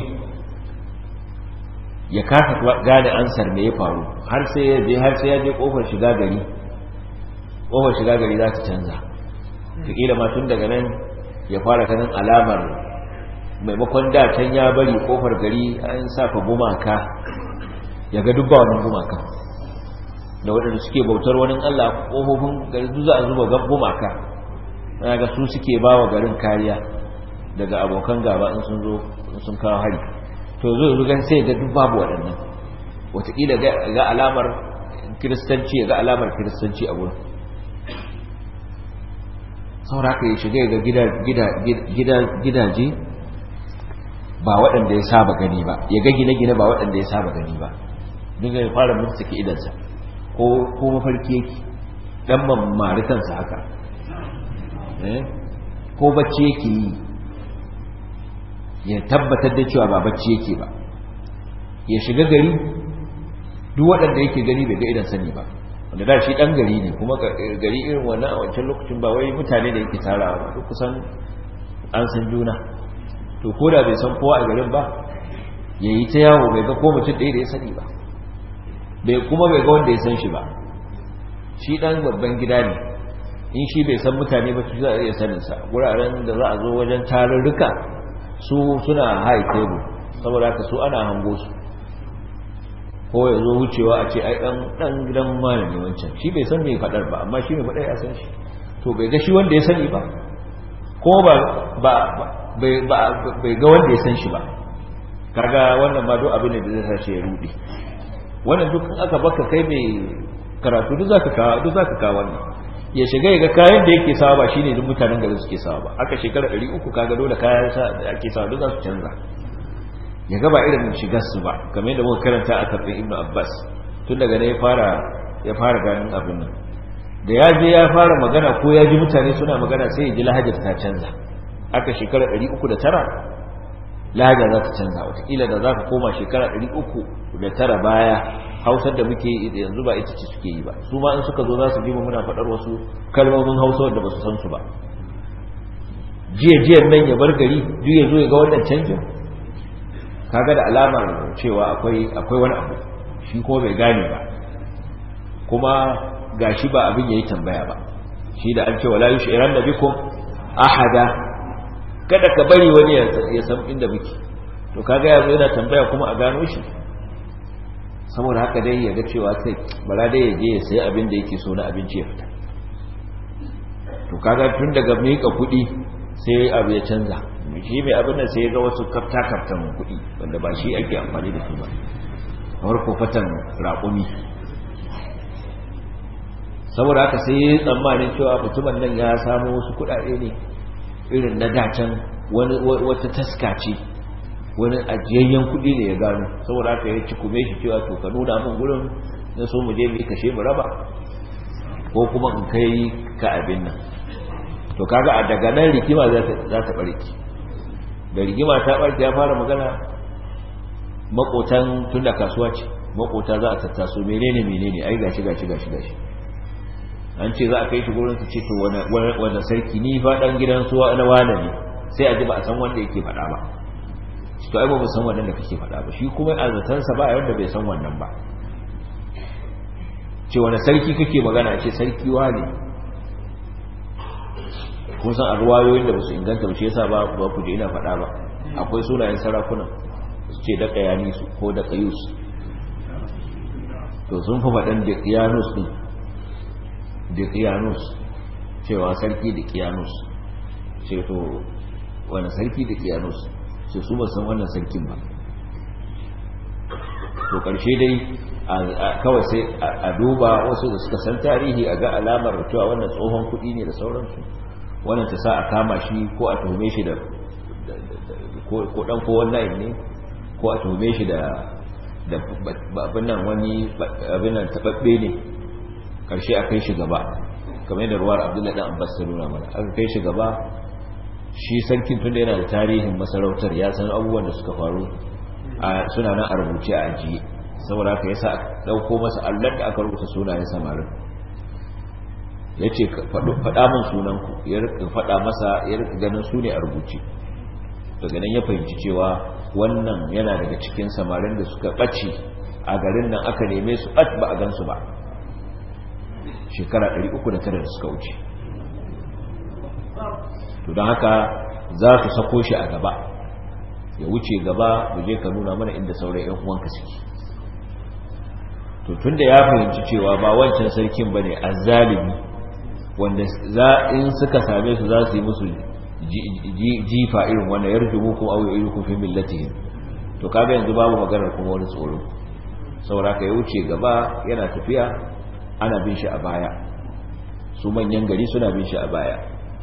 ya kasa gane ansar me ya faru har sai ya je har sai ya je kofar shiga gari kofar shiga gari za ta canza kila ma tun daga nan ya fara ganin alamar maimakon da can ya bari kofar gari an saka gumaka ya ga dubba wannan gumaka da waɗanda suke bautar wani Allah kofofin gari duk za a zuba gumaka na ga su suke ba wa garin kariya daga abokan gaba in sun zo sun kawo hari to zo yanzu gan sai ga duk babu waɗannan wataƙila ga alamar kiristanci ya ga alamar kiristanci a wurin sauraka ya shiga ga gidaje ba waɗanda ya saba gani ba ya ga gine-gine ba waɗanda ya saba gani ba dinga ya fara mutsuke idansa ko mafarki yake ɗan mamari kansa haka ko bacci yake yi ya tabbatar da cewa ba bacci yake ba ya shiga gari duk waɗanda yake gani bai ga idan sani ba wanda da shi ɗan gari ne kuma gari irin wannan a wancan lokacin ba wai mutane da yake tarawa ba duk kusan an san juna to ko da bai san kowa a garin ba ya yi ta yawo bai ga ko mutum ɗaya da ya sani ba bai kuma bai ga wanda ya san shi ba shi ɗan babban gida ne in shi bai san mutane ba su za a iya saninsa wuraren da za a zo wajen tarurruka su suna high table saboda haka su ana hango su ko ya zo wucewa a ce ai dan dan gidan malami wancan shi bai san mai fadar ba amma shi mai fadar ya san shi to bai ga shi wanda ya sani ba ko ba ba bai ba bai ga wanda ya san shi ba kaga wannan ma duk abin da zai sa shi ya rudi wannan duk aka baka kai mai karatu duk zaka ka duk zaka ka wannan ya shiga ya ga kayan da yake sawa ba shine duk mutanen garin suke sawa ba aka shekara 300 kaga dole kayan sa da ake sawa duk za su canza ya gaba irin shigar su ba kamar yadda muka karanta a tafin Ibn Abbas tun daga ne ya fara ya fara ganin abin nan da ya je ya fara magana ko ya ji mutane suna magana sai ya ji lahajar ta canza aka shekara 309 lahajar za ta canza wataƙila da za ka koma shekara 309 baya hausar da muke yi yanzu ba ita ce suke yi ba su ma in suka zo za su ji muna faɗar wasu kalmomin hausa wanda ba su san su ba jiya jiyan nan ya bar gari duk ya zo ya ga wannan canjin kaga da alamar cewa akwai akwai wani abu shi ko bai gane ba kuma gashi ba abin yayi tambaya ba shi da an ce wala yushiran nabikum ahada kada ka bari wani ya san inda muke to kaga yanzu yana tambaya kuma a gano shi saboda haka dai ya ga cewa sai bara dai ya je ya sayi abin da yake so na abinci ya fita to kaga tun daga miƙa kuɗi sai abu ya canza shi mai abin da sai ya ga wasu kafta kaftan kuɗi wanda ba shi ake amfani da su ba kamar kofatan raƙumi saboda haka sai ya yi tsammanin cewa mutumin nan ya samu wasu kuɗaɗe ne irin na dacen wata taska ce wani ajiyayyen kuɗi ne ya gano saboda haka ya ci kume shi cewa to ka nuna min gurin na so mu je mu kashe mu raba ko kuma in kai ka abin nan to kaga a daga nan rigima za ta barki da rigima ta barki ya fara magana makotan tunda kasuwa ce makota za a tattaso menene menene ai gashi gashi gashi gashi an ce za a kai shi gurin su ce to wani sarki ni fa dan gidan suwa na wane ne sai a ji ba a san wanda yake faɗa ba to ai ba mu san wannan da kake faɗa ba shi kuma a zatansa ba wanda bai san wannan ba ce wani sarki kake magana ce sarki wane kun san a ruwayoyin da ba su inganta ba shi yasa ba ba ku je ina faɗa ba akwai sunayen sarakunan su ce da kayanisu ko da kayus to sun fi faɗan da kiyanus ɗin da kiyanus cewa sarki da kiyanus ce to wani sarki da kiyanus sai su ba san wannan sarkin ba to ƙarshe dai kawai sai a duba wasu da suka san tarihi a ga alamar cewa wannan tsohon kuɗi ne da sauransu wannan ta sa a kama shi ko a tuhume shi da ko ɗan ko wannan ne ko a tuhume shi da abin nan wani abin nan taɓaɓɓe ne ƙarshe a kai shi gaba kamar yadda ruwar abdullahi ɗan abbas ta nuna mana aka kai shi gaba shi sarkin tunda yana da tarihin masarautar ya san abubuwan da suka faru suna nan a rubuce a ajiye saboda haka yasa dauko masa allon da aka rubuta sunayen samarin ya ce faɗa min sunanku ya rika faɗa masa ya rika ganin su ne a rubuce daga nan ya fahimci cewa wannan yana daga cikin samarin da suka ɓace a garin nan aka neme su ɓat ba a gansu ba shekara 309 da suka wuce to don haka za su sako shi a gaba ya wuce gaba mu je ka nuna mana inda sauran yan uwanka suke to tunda ya fahimci cewa ba wancan sarkin bane azzalimi wanda za in suka same su za su yi musu jifa irin wannan yarjumu ko aw yu'idukum fi millatihim to kaga yanzu babu maganar kuma wani tsoro saboda ka ya wuce gaba yana tafiya ana bin shi a baya su manyan gari suna bin shi a baya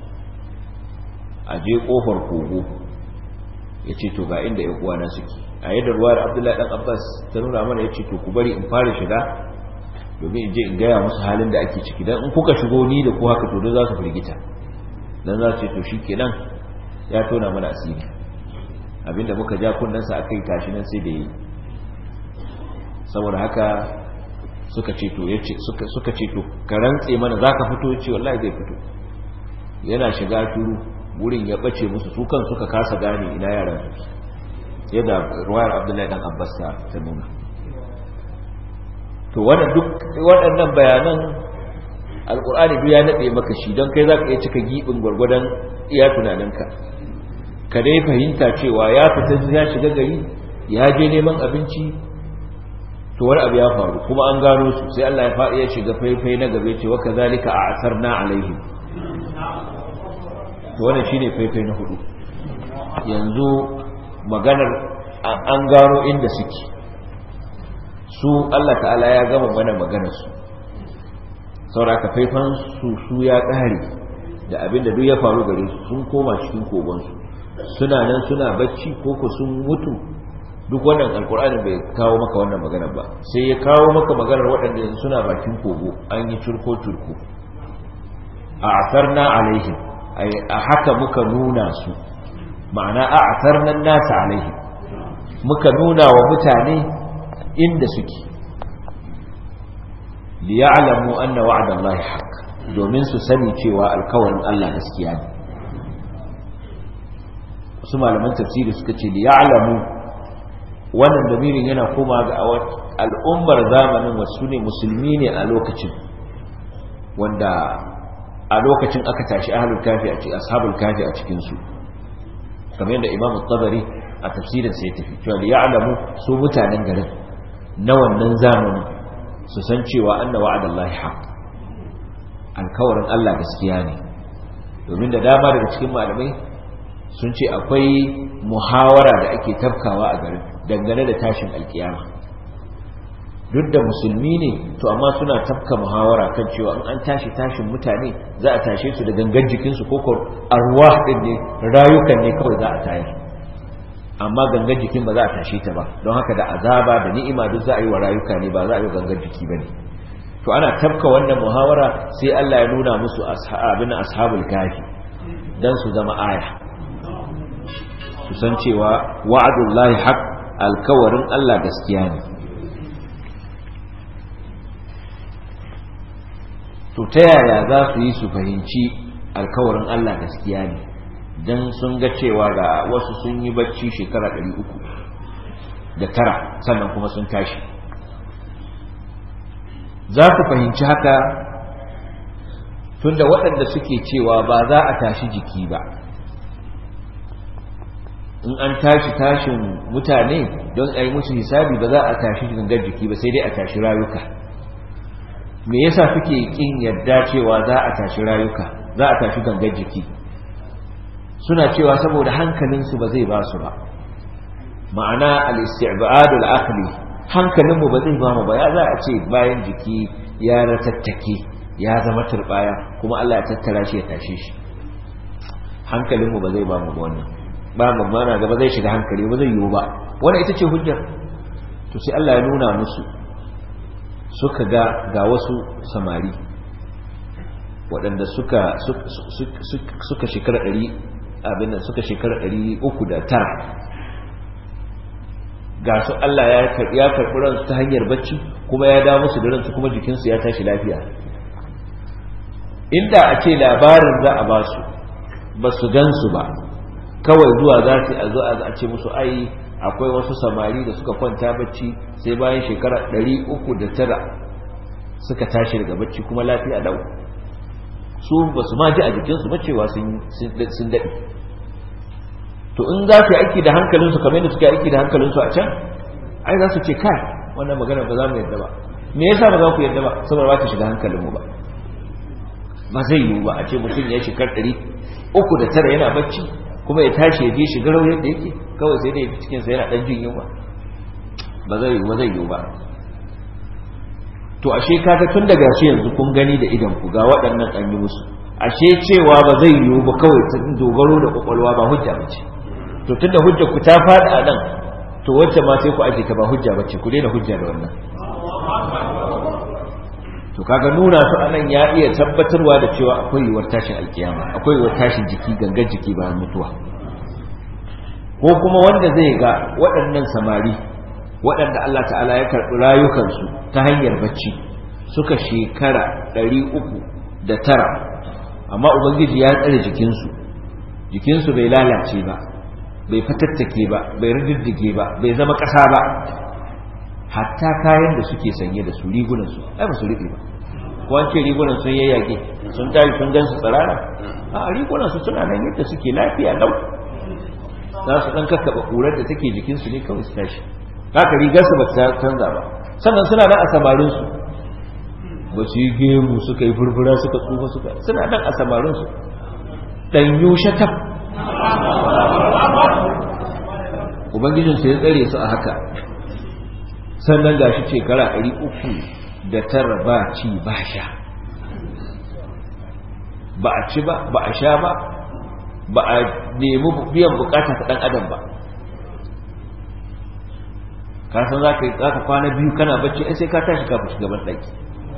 a je kofar kogo ya ce to ga inda ya uwana suke a yadda ruwar abdullahi dan abbas ta nuna mana ya ce to ku bari in fara shiga domin in je in gaya musu halin da ake ciki don in kuka shigo ni da ku haka to don za su firgita don za su ce to shi kenan ya tona mana asiri abinda muka ja kunnensa aka yi tashi nan sai da yi saboda haka suka ce to suka ce to ka rantse mana za ka fito ce wallahi zai fito yana shiga turu wurin ya bace musu su kan suka kasa gane ina yaran su yadda ruwayar abdullahi dan abbas ta nuna to waɗannan bayanan alkur'ani duk ya naɗe maka shi don kai za ka iya cika giɓin gwargwadon iya tunaninka ka dai fahimta cewa ya fita ya shiga gari ya je neman abinci to wani abu ya faru kuma an gano su sai Allah ya faɗi ya shiga faifai na gabe cewa kazalika a asarna alaihim to wannan shine faifai na hudu yanzu maganar an gano inda suke su Allah ta'ala ya gama mana maganar su sauraka faifan su su ya ƙare da abin da duk ya faru gare su sun koma cikin kogonsu suna nan suna bacci ko ku sun mutu duk wannan alkur'ani bai kawo maka wannan magana ba sai ya kawo maka maganar waɗanda suna bakin kogo an yi curko curko a asarna alaihim a haka muka nuna su ma'ana a asarnan nasa alaihim muka nuna wa mutane inda suke liya'lamu anna wa'dallahi haqq domin su sani cewa alkawarin Allah gaskiya ne wasu malaman tafsiri suka ce liya'lamu wannan damirin yana koma ga al'ummar zamanin wasu ne musulmi ne a lokacin wanda a lokacin aka tashi ahlul kafi a cikin ashabul kafi a cikin su kamar yadda imam tabari a tafsirin sai tafi cewa liya'lamu su mutanen garin na wannan zamanin su san cewa anna wa'adallahi haqq alkawarin Allah gaskiya ne domin da dama daga cikin malamai sun ce akwai muhawara da ake tafkawa a garin dangane da tashin alkiyama duk da musulmi ne to amma suna tafka muhawara kan cewa in an tashi tashin mutane za a tashe su da gangan jikinsu ko ko arwah din ne rayukan ne kawai za a tayar amma gangan jikin ba za a tashe ta ba don haka da azaba da ni'ima duk za a yi wa rayuka ne ba za a yi wa gangan jiki ba ne to ana tafka wannan muhawara sai Allah ya nuna musu ashabin ashabul kafi dan su zama aya su san cewa wa'adullahi haq alkawarin Allah gaskiya ne to ta yaya za su yi su fahimci alkawarin Allah gaskiya ne dan sun ga cewa ga wasu sun yi bacci shekara 300 da tara sannan kuma sun tashi za ku fahimci haka tunda waɗanda suke cewa ba za a tashi jiki ba in an tashi tashin mutane don a yi musu hisabi ba za a tashi gangar jiki ba sai dai a tashi rayuka me yasa suke kin yadda cewa za a tashi rayuka za a tashi gangar jiki suna cewa saboda hankalinsu ba zai ba su ba ma'ana al-isti'bad al-aqli hankalinmu ba zai ba mu ba ya za a ce bayan jiki ya ratattake ya zama turbaya kuma Allah ya tattara shi ya tashe shi hankalinmu ba zai ba mu ba wannan ba mu mana gaba zai shiga hankali ba zai yiwu ba wannan ita ce hujjar to sai Allah ya nuna musu suka ga ga wasu samari waɗanda suka suka shekara ɗari abin nan suka shekara ɗari uku da tara ga su Allah ya karɓi ransu ta hanyar bacci kuma ya dawo musu da ransu kuma jikinsu ya tashi lafiya inda a ce labarin za a ba su ba su gan su ba kawai zuwa za su a zo a ce musu ai akwai wasu samari da suka kwanta bacci sai bayan shekara ɗari uku da tara suka tashi daga bacci kuma lafiya lau su ba su ma ji a jikinsu ba cewa sun daɗe to in za su yi aiki da hankalinsu kamar yadda suka yi aiki da hankalinsu a can ai za su ce kai wannan magana ba za mu yadda ba me yasa ba za ku yadda ba saboda ba ta shiga hankalinmu ba ba zai yiwu ba a ce mutum ya shekar ɗari uku da tara yana bacci kuma ya tashi ya je shiga rau yadda yake kawai sai dai cikinsa yana ɗan jin yunwa ba zai yiwu ba zai yiwu ba to ashe kaga tun daga shi yanzu kun gani da idan ku ga waɗannan an yi musu ashe cewa ba zai yiwu ba kawai ta dogaro da kwakwalwa ba hujja ba ce to tunda hujja ku ta faɗi a nan to wacce ma sai ku aje ta ba hujja ba ce ku daina hujja da wannan to kaga nuna su anan ya iya tabbatarwa da cewa akwai yiwuwar tashin alkiyama akwai yiwuwar tashin jiki gangan jiki bayan mutuwa ko kuma wanda zai ga waɗannan samari waɗanda Allah ta'ala ya karɓi rayukansu ta hanyar bacci suka shekara ɗari uku da tara amma ubangiji ya tsare jikinsu jikinsu bai lalace ba bai fatattake ba bai rididdige ba bai zama ƙasa ba hatta kayan da suke sanye da su rigunansu ai ba su riƙe ba ko an ce rigunan sun yayyage sun tashi sun gan su tsirara a rigunansu suna nan yadda suke lafiya lau za su ɗan kakkaɓa ƙurar da take jikinsu ne kawai su tashi haka rigarsu ba ta canza ba sannan suna nan a samarinsu ba su yi gemu suka yi furfura suka tsufa suka suna nan a samarinsu ɗanyu shatab ubangijinsu ya tsare su a haka sannan ga shi shekara ɗari uku da tara ba ci ba sha ba a ci ba ba a sha ba ba a nemi biyan bukata ta ɗan adam ba ka san za ka kwana biyu kana bacci ai sai ka tashi kafin shiga ban ɗaki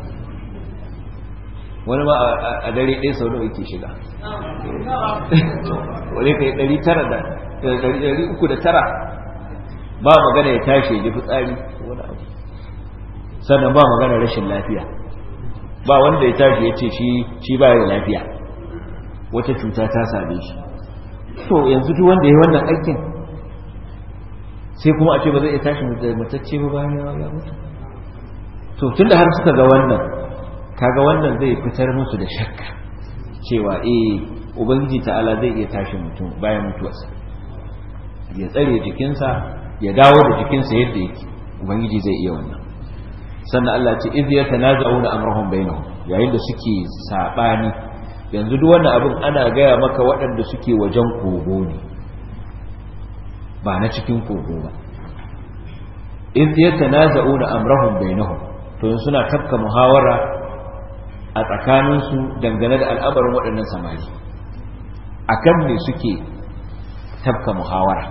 wani ma a dare ɗaya sau nawa yake shiga wani ka yi ɗari tara da ɗari uku da tara ba magana ya tashi ya ji fitsari wani abu sannan ba magana rashin lafiya ba wanda ya tashi ya ce shi ba da lafiya wata cuta ta same shi to yanzu duk wanda ya yi wannan aikin sai kuma a ce ba zai iya tashi matacce ba bayan ya mutu to tun da har suka ga wannan kaga wannan zai fitar musu da shakka cewa eh ubangiji ta'ala zai iya tashi mutum bayan mutuwarsa ya tsare jikinsa ya dawo da jikinsa yadda yake ubangiji zai iya wannan sannan Allah ce iz yatanaza'una amrahum bainahum yayin da suke sabani yanzu duk wannan abin ana gaya maka waɗanda suke wajen kogo ne ba na cikin kogo ba iz yatanaza'una amrahum bainahum to yanzu suna tafka muhawara a tsakaninsu dangane da al'amarin waɗannan samari akan me suke tafka muhawara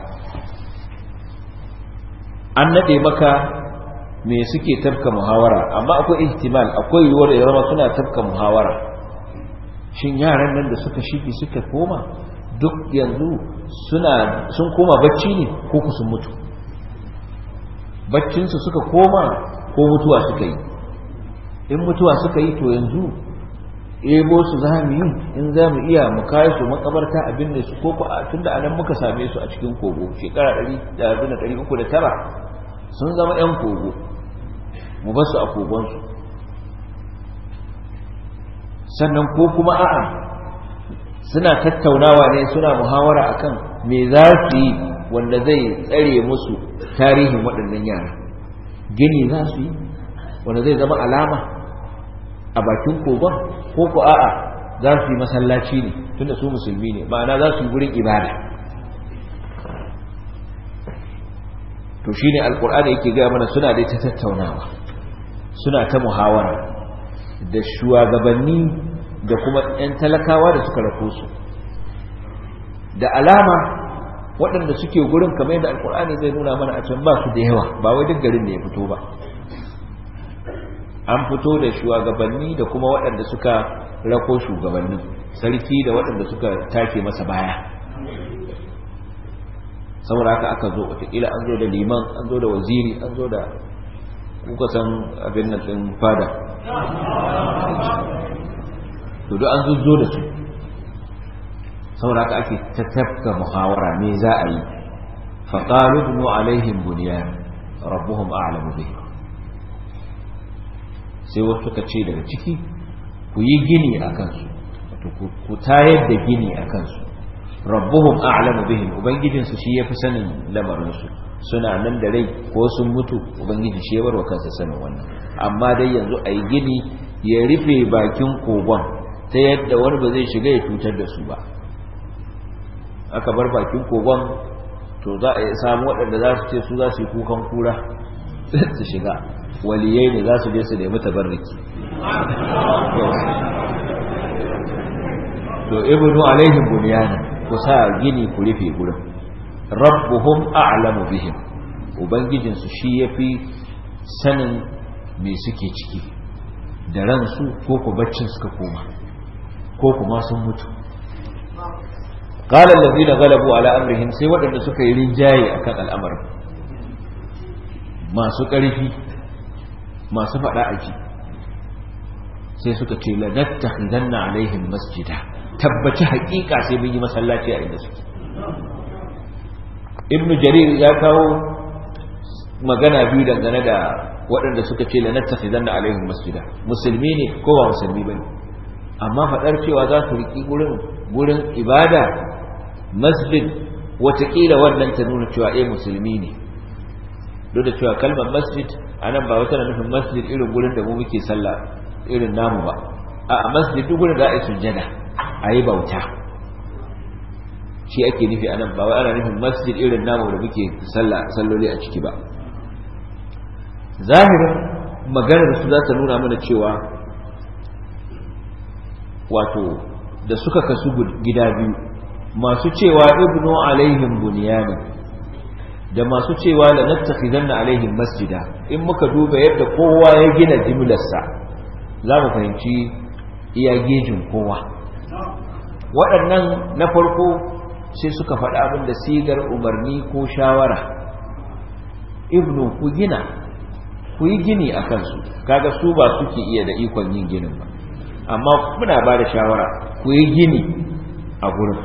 an nade maka me suke tafka muhawara amma akwai ihtimal akwai yiwuwar ya zama suna tafka muhawara shin yaran nan da suka shige suka koma duk yanzu suna sun koma bacci ne ko ku sun mutu baccinsu suka koma ko mutuwa suka yi in mutuwa suka yi to yanzu ebo su za mu yi in za mu iya mu kayi su makabarta abin da su koko a tun da anan muka same su a cikin kogo shekara 309 sun zama 'yan kogo mu basu a kogonsu sannan ko kuma a'a suna tattaunawa ne suna muhawara akan me za su yi wanda zai tsare musu tarihin waɗannan yara gini za su yi wanda zai zama alama a bakin kogon ko ku a'a za su yi masallaci ne tunda su musulmi ne ma'ana za su yi gurin ibada to shine alkur'ani yake gaya mana suna dai ta tattaunawa suna ta muhawara da shugabanni da kuma 'yan talakawa da suka rako su da alama waɗanda suke gurin kamar yadda alkur'ani zai nuna mana a can ba su da yawa ba wai duk garin da ya fito ba an fito da shugabanni da kuma waɗanda suka rako shugabanni sarki da waɗanda suka take masa baya saboda haka aka zo wataƙila an zo da liman an zo da waziri an zo da kuka san abin nan ɗin fada to duk an zo da su saboda haka ake tattafka muhawara me za a yi faƙalu bunu alaihim buniyan rabbuhum a'lamu bihim sai wasu suka ce daga ciki ku yi gini a kansu ku tayar da gini a kansu rabbuhum a'lamu bihim ubangijinsu shi yafi sanin lamarinsu suna nan da rai ko sun mutu ubangiji shi ya barwa kansa sanin wannan amma dai yanzu a yi gini ya rufe bakin kogon ta yadda wani ba zai shiga ya cutar da su ba aka bar bakin kogon to za a samu waɗanda za su ce su za su yi kukan kura su shiga waliyai ne za su je su nemi tabarriki to ibnu alaihim bunyana ku sa gini ku rufe gurin rabbuhum a'lamu bihim ubangijin su shi yafi sanin me suke ciki da ransu ko ku baccin suka koma ko kuma sun mutu qala allazina ghalabu ala amrihim sai waɗanda suka yi rinjaye akan al'amarin masu ƙarfi masu faɗa aji sai suka ce lanattakhidanna alaihim masjida tabbaci haƙiƙa sai mun yi masallaci a inda suke ibnu jarir ya kawo magana biyu dangane da waɗanda suka ce lanattakhidanna alaihim masjida musulmi ne ko ba musulmi bane amma faɗar cewa za su riƙi gurin gurin ibada masjid watakila wannan ta nuna cewa eh musulmi ne duk da cewa kalmar masjid anan ba wata nufin masjid irin gurin da mu muke sallah irin namu ba a masjid duk gurin da a yi sujjada a yi bauta shi ake nufi anan ba wai ana nufin masjid irin namu da muke sallah salloli a ciki ba zahirin maganar su za ta nuna mana cewa wato da suka kasu gida biyu masu cewa ibnu alaihim bunyanin da masu cewa la nattakhidanna alaihim masjida in muka duba yadda kowa ya gina jimlarsa za mu fahimci iya gejin kowa waɗannan na farko sai suka faɗa abin da sigar umarni ko shawara ibnu ku gina ku yi gini a kansu kaga su ba suke iya da ikon yin ginin ba amma muna ba da shawara ku yi gini a gurin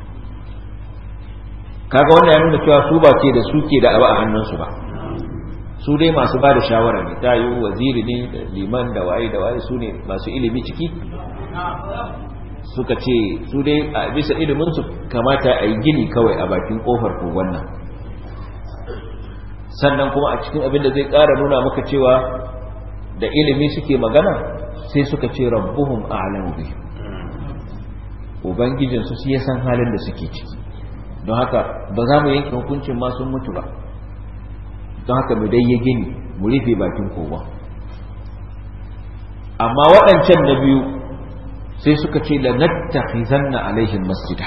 kaga wannan ya nuna cewa su ba ce da suke da abu a hannunsu ba su dai masu ba da shawara ne ta yi waziri ne da liman da waye da waye su ne masu ilimi ciki suka ce su dai a bisa iliminsu kamata a yi gini kawai a bakin kofar kogon nan sannan kuma a cikin abin da zai ƙara nuna maka cewa da ilimi suke magana sai suka ce rabbuhum a'lamu bihim ubangijinsu su ya san halin da suke ciki don haka ba za mu yanke hukuncin ma sun mutu ba don haka mu dai ya gini mu rufe bakin kogon amma waɗancan na biyu sai suka ce la nattakhizanna alaihim masjida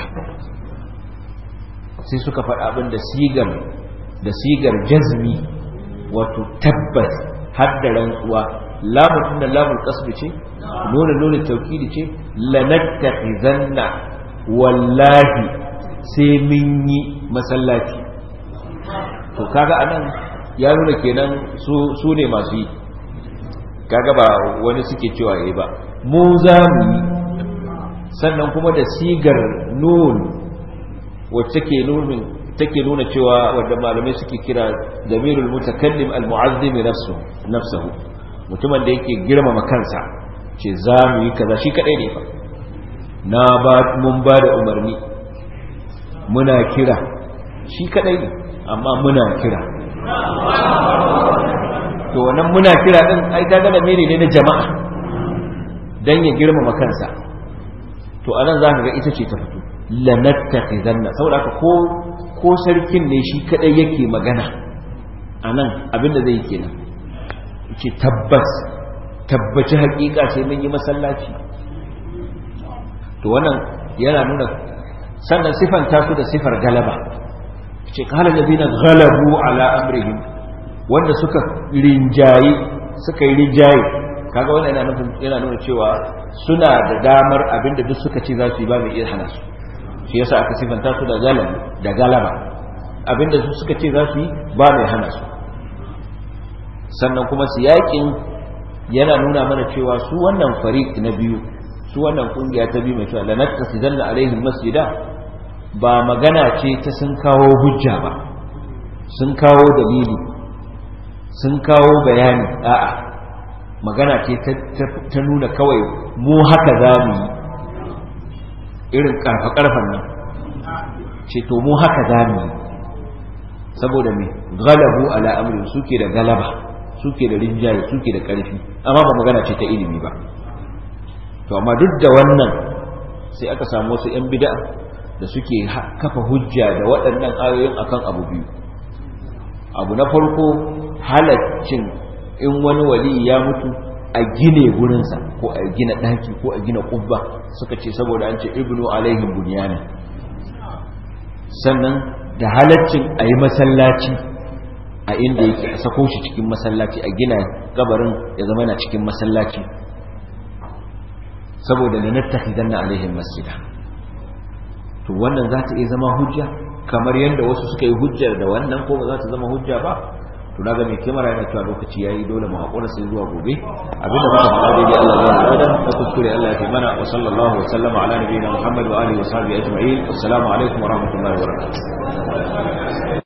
sai suka faɗa abin da sigar da sigar jazmi wato tabbas har da rantsuwa lamun tun da lamun kasbi ce nuna nuna taukidi ce la nattakhizanna wallahi sai mun yi masallaci to kaga anan ya nuna kenan su ne masu yi kaga ba wani suke cewa yayi ba mu za mu yi sannan kuma da sigar nun wacce take nunin take nuna cewa wanda malamai suke kira zamirul mutakallim almu'azzim nafsu nafsuhu mutumin da yake girmama kansa ce za mu yi kaza shi kadai ne fa na ba mun ba da umarni muna kira shi kadai ne amma muna kira to wannan muna kira din ai kaga da mere ne na jama'a dan ya girmama kansa to anan za ka ga ita ce ta fito lanattakhizanna saboda haka ko ko sarkin ne shi kadai yake magana anan abinda zai kenan yace tabbas tabbaci hakika sai mun yi masallaci to wannan yana nuna sannan sifanta su da sifar galaba ce kala ladina ghalabu ala amrihim wanda suka rinjayi suka yi rinjaye kaga wannan yana nufin yana nuna cewa suna da damar abinda duk suka ce za su yi ba mai iya hana su shi yasa aka sifanta su da galaba da galaba abinda su suka ce za su yi ba mai hana su sannan kuma su yakin yana nuna mana cewa su wannan fariq na biyu su wannan kungiya ta biyu mai cewa lanattasidanna alaihim masjida ba magana ce ta sun kawo hujja ba sun kawo dalili sun kawo bayani a'a magana ce ta nuna kawai mu haka za mu yi irin karfa-karfan nan ce to mu haka za mu yi saboda mai galabu ala amrin suke da galaba suke da rinjaye suke da ƙarfi amma ba magana ce ta ilimi ba to amma duk da wannan sai aka samu wasu 'yan bida da suke kafa hujja da waɗannan ayoyin akan abu biyu abu na farko halaccin in wani wali ya mutu a gine gurinsa ko a gina ɗaki ko a gina ƙubba suka ce saboda an ce ibnu alaihim bunyana sannan da halaccin a yi masallaci a inda yake a sako shi cikin masallaci a gina gabarin ya zama yana cikin masallaci saboda da nattakhidan na alaihim masjida to wannan za ta iya zama hujja kamar yadda wasu suka yi hujjar da wannan ko ba za ta zama hujja ba to naga mai kimara yana cewa lokaci yayi dole mu hakura sai zuwa gobe abinda muka faɗa daidai Allah ya yarda da kuskure Allah ya fi mana wa sallallahu wa sallama ala nabiyina Muhammad wa alihi wa sahbihi ajma'in assalamu alaikum wa rahmatullahi wa barakatuh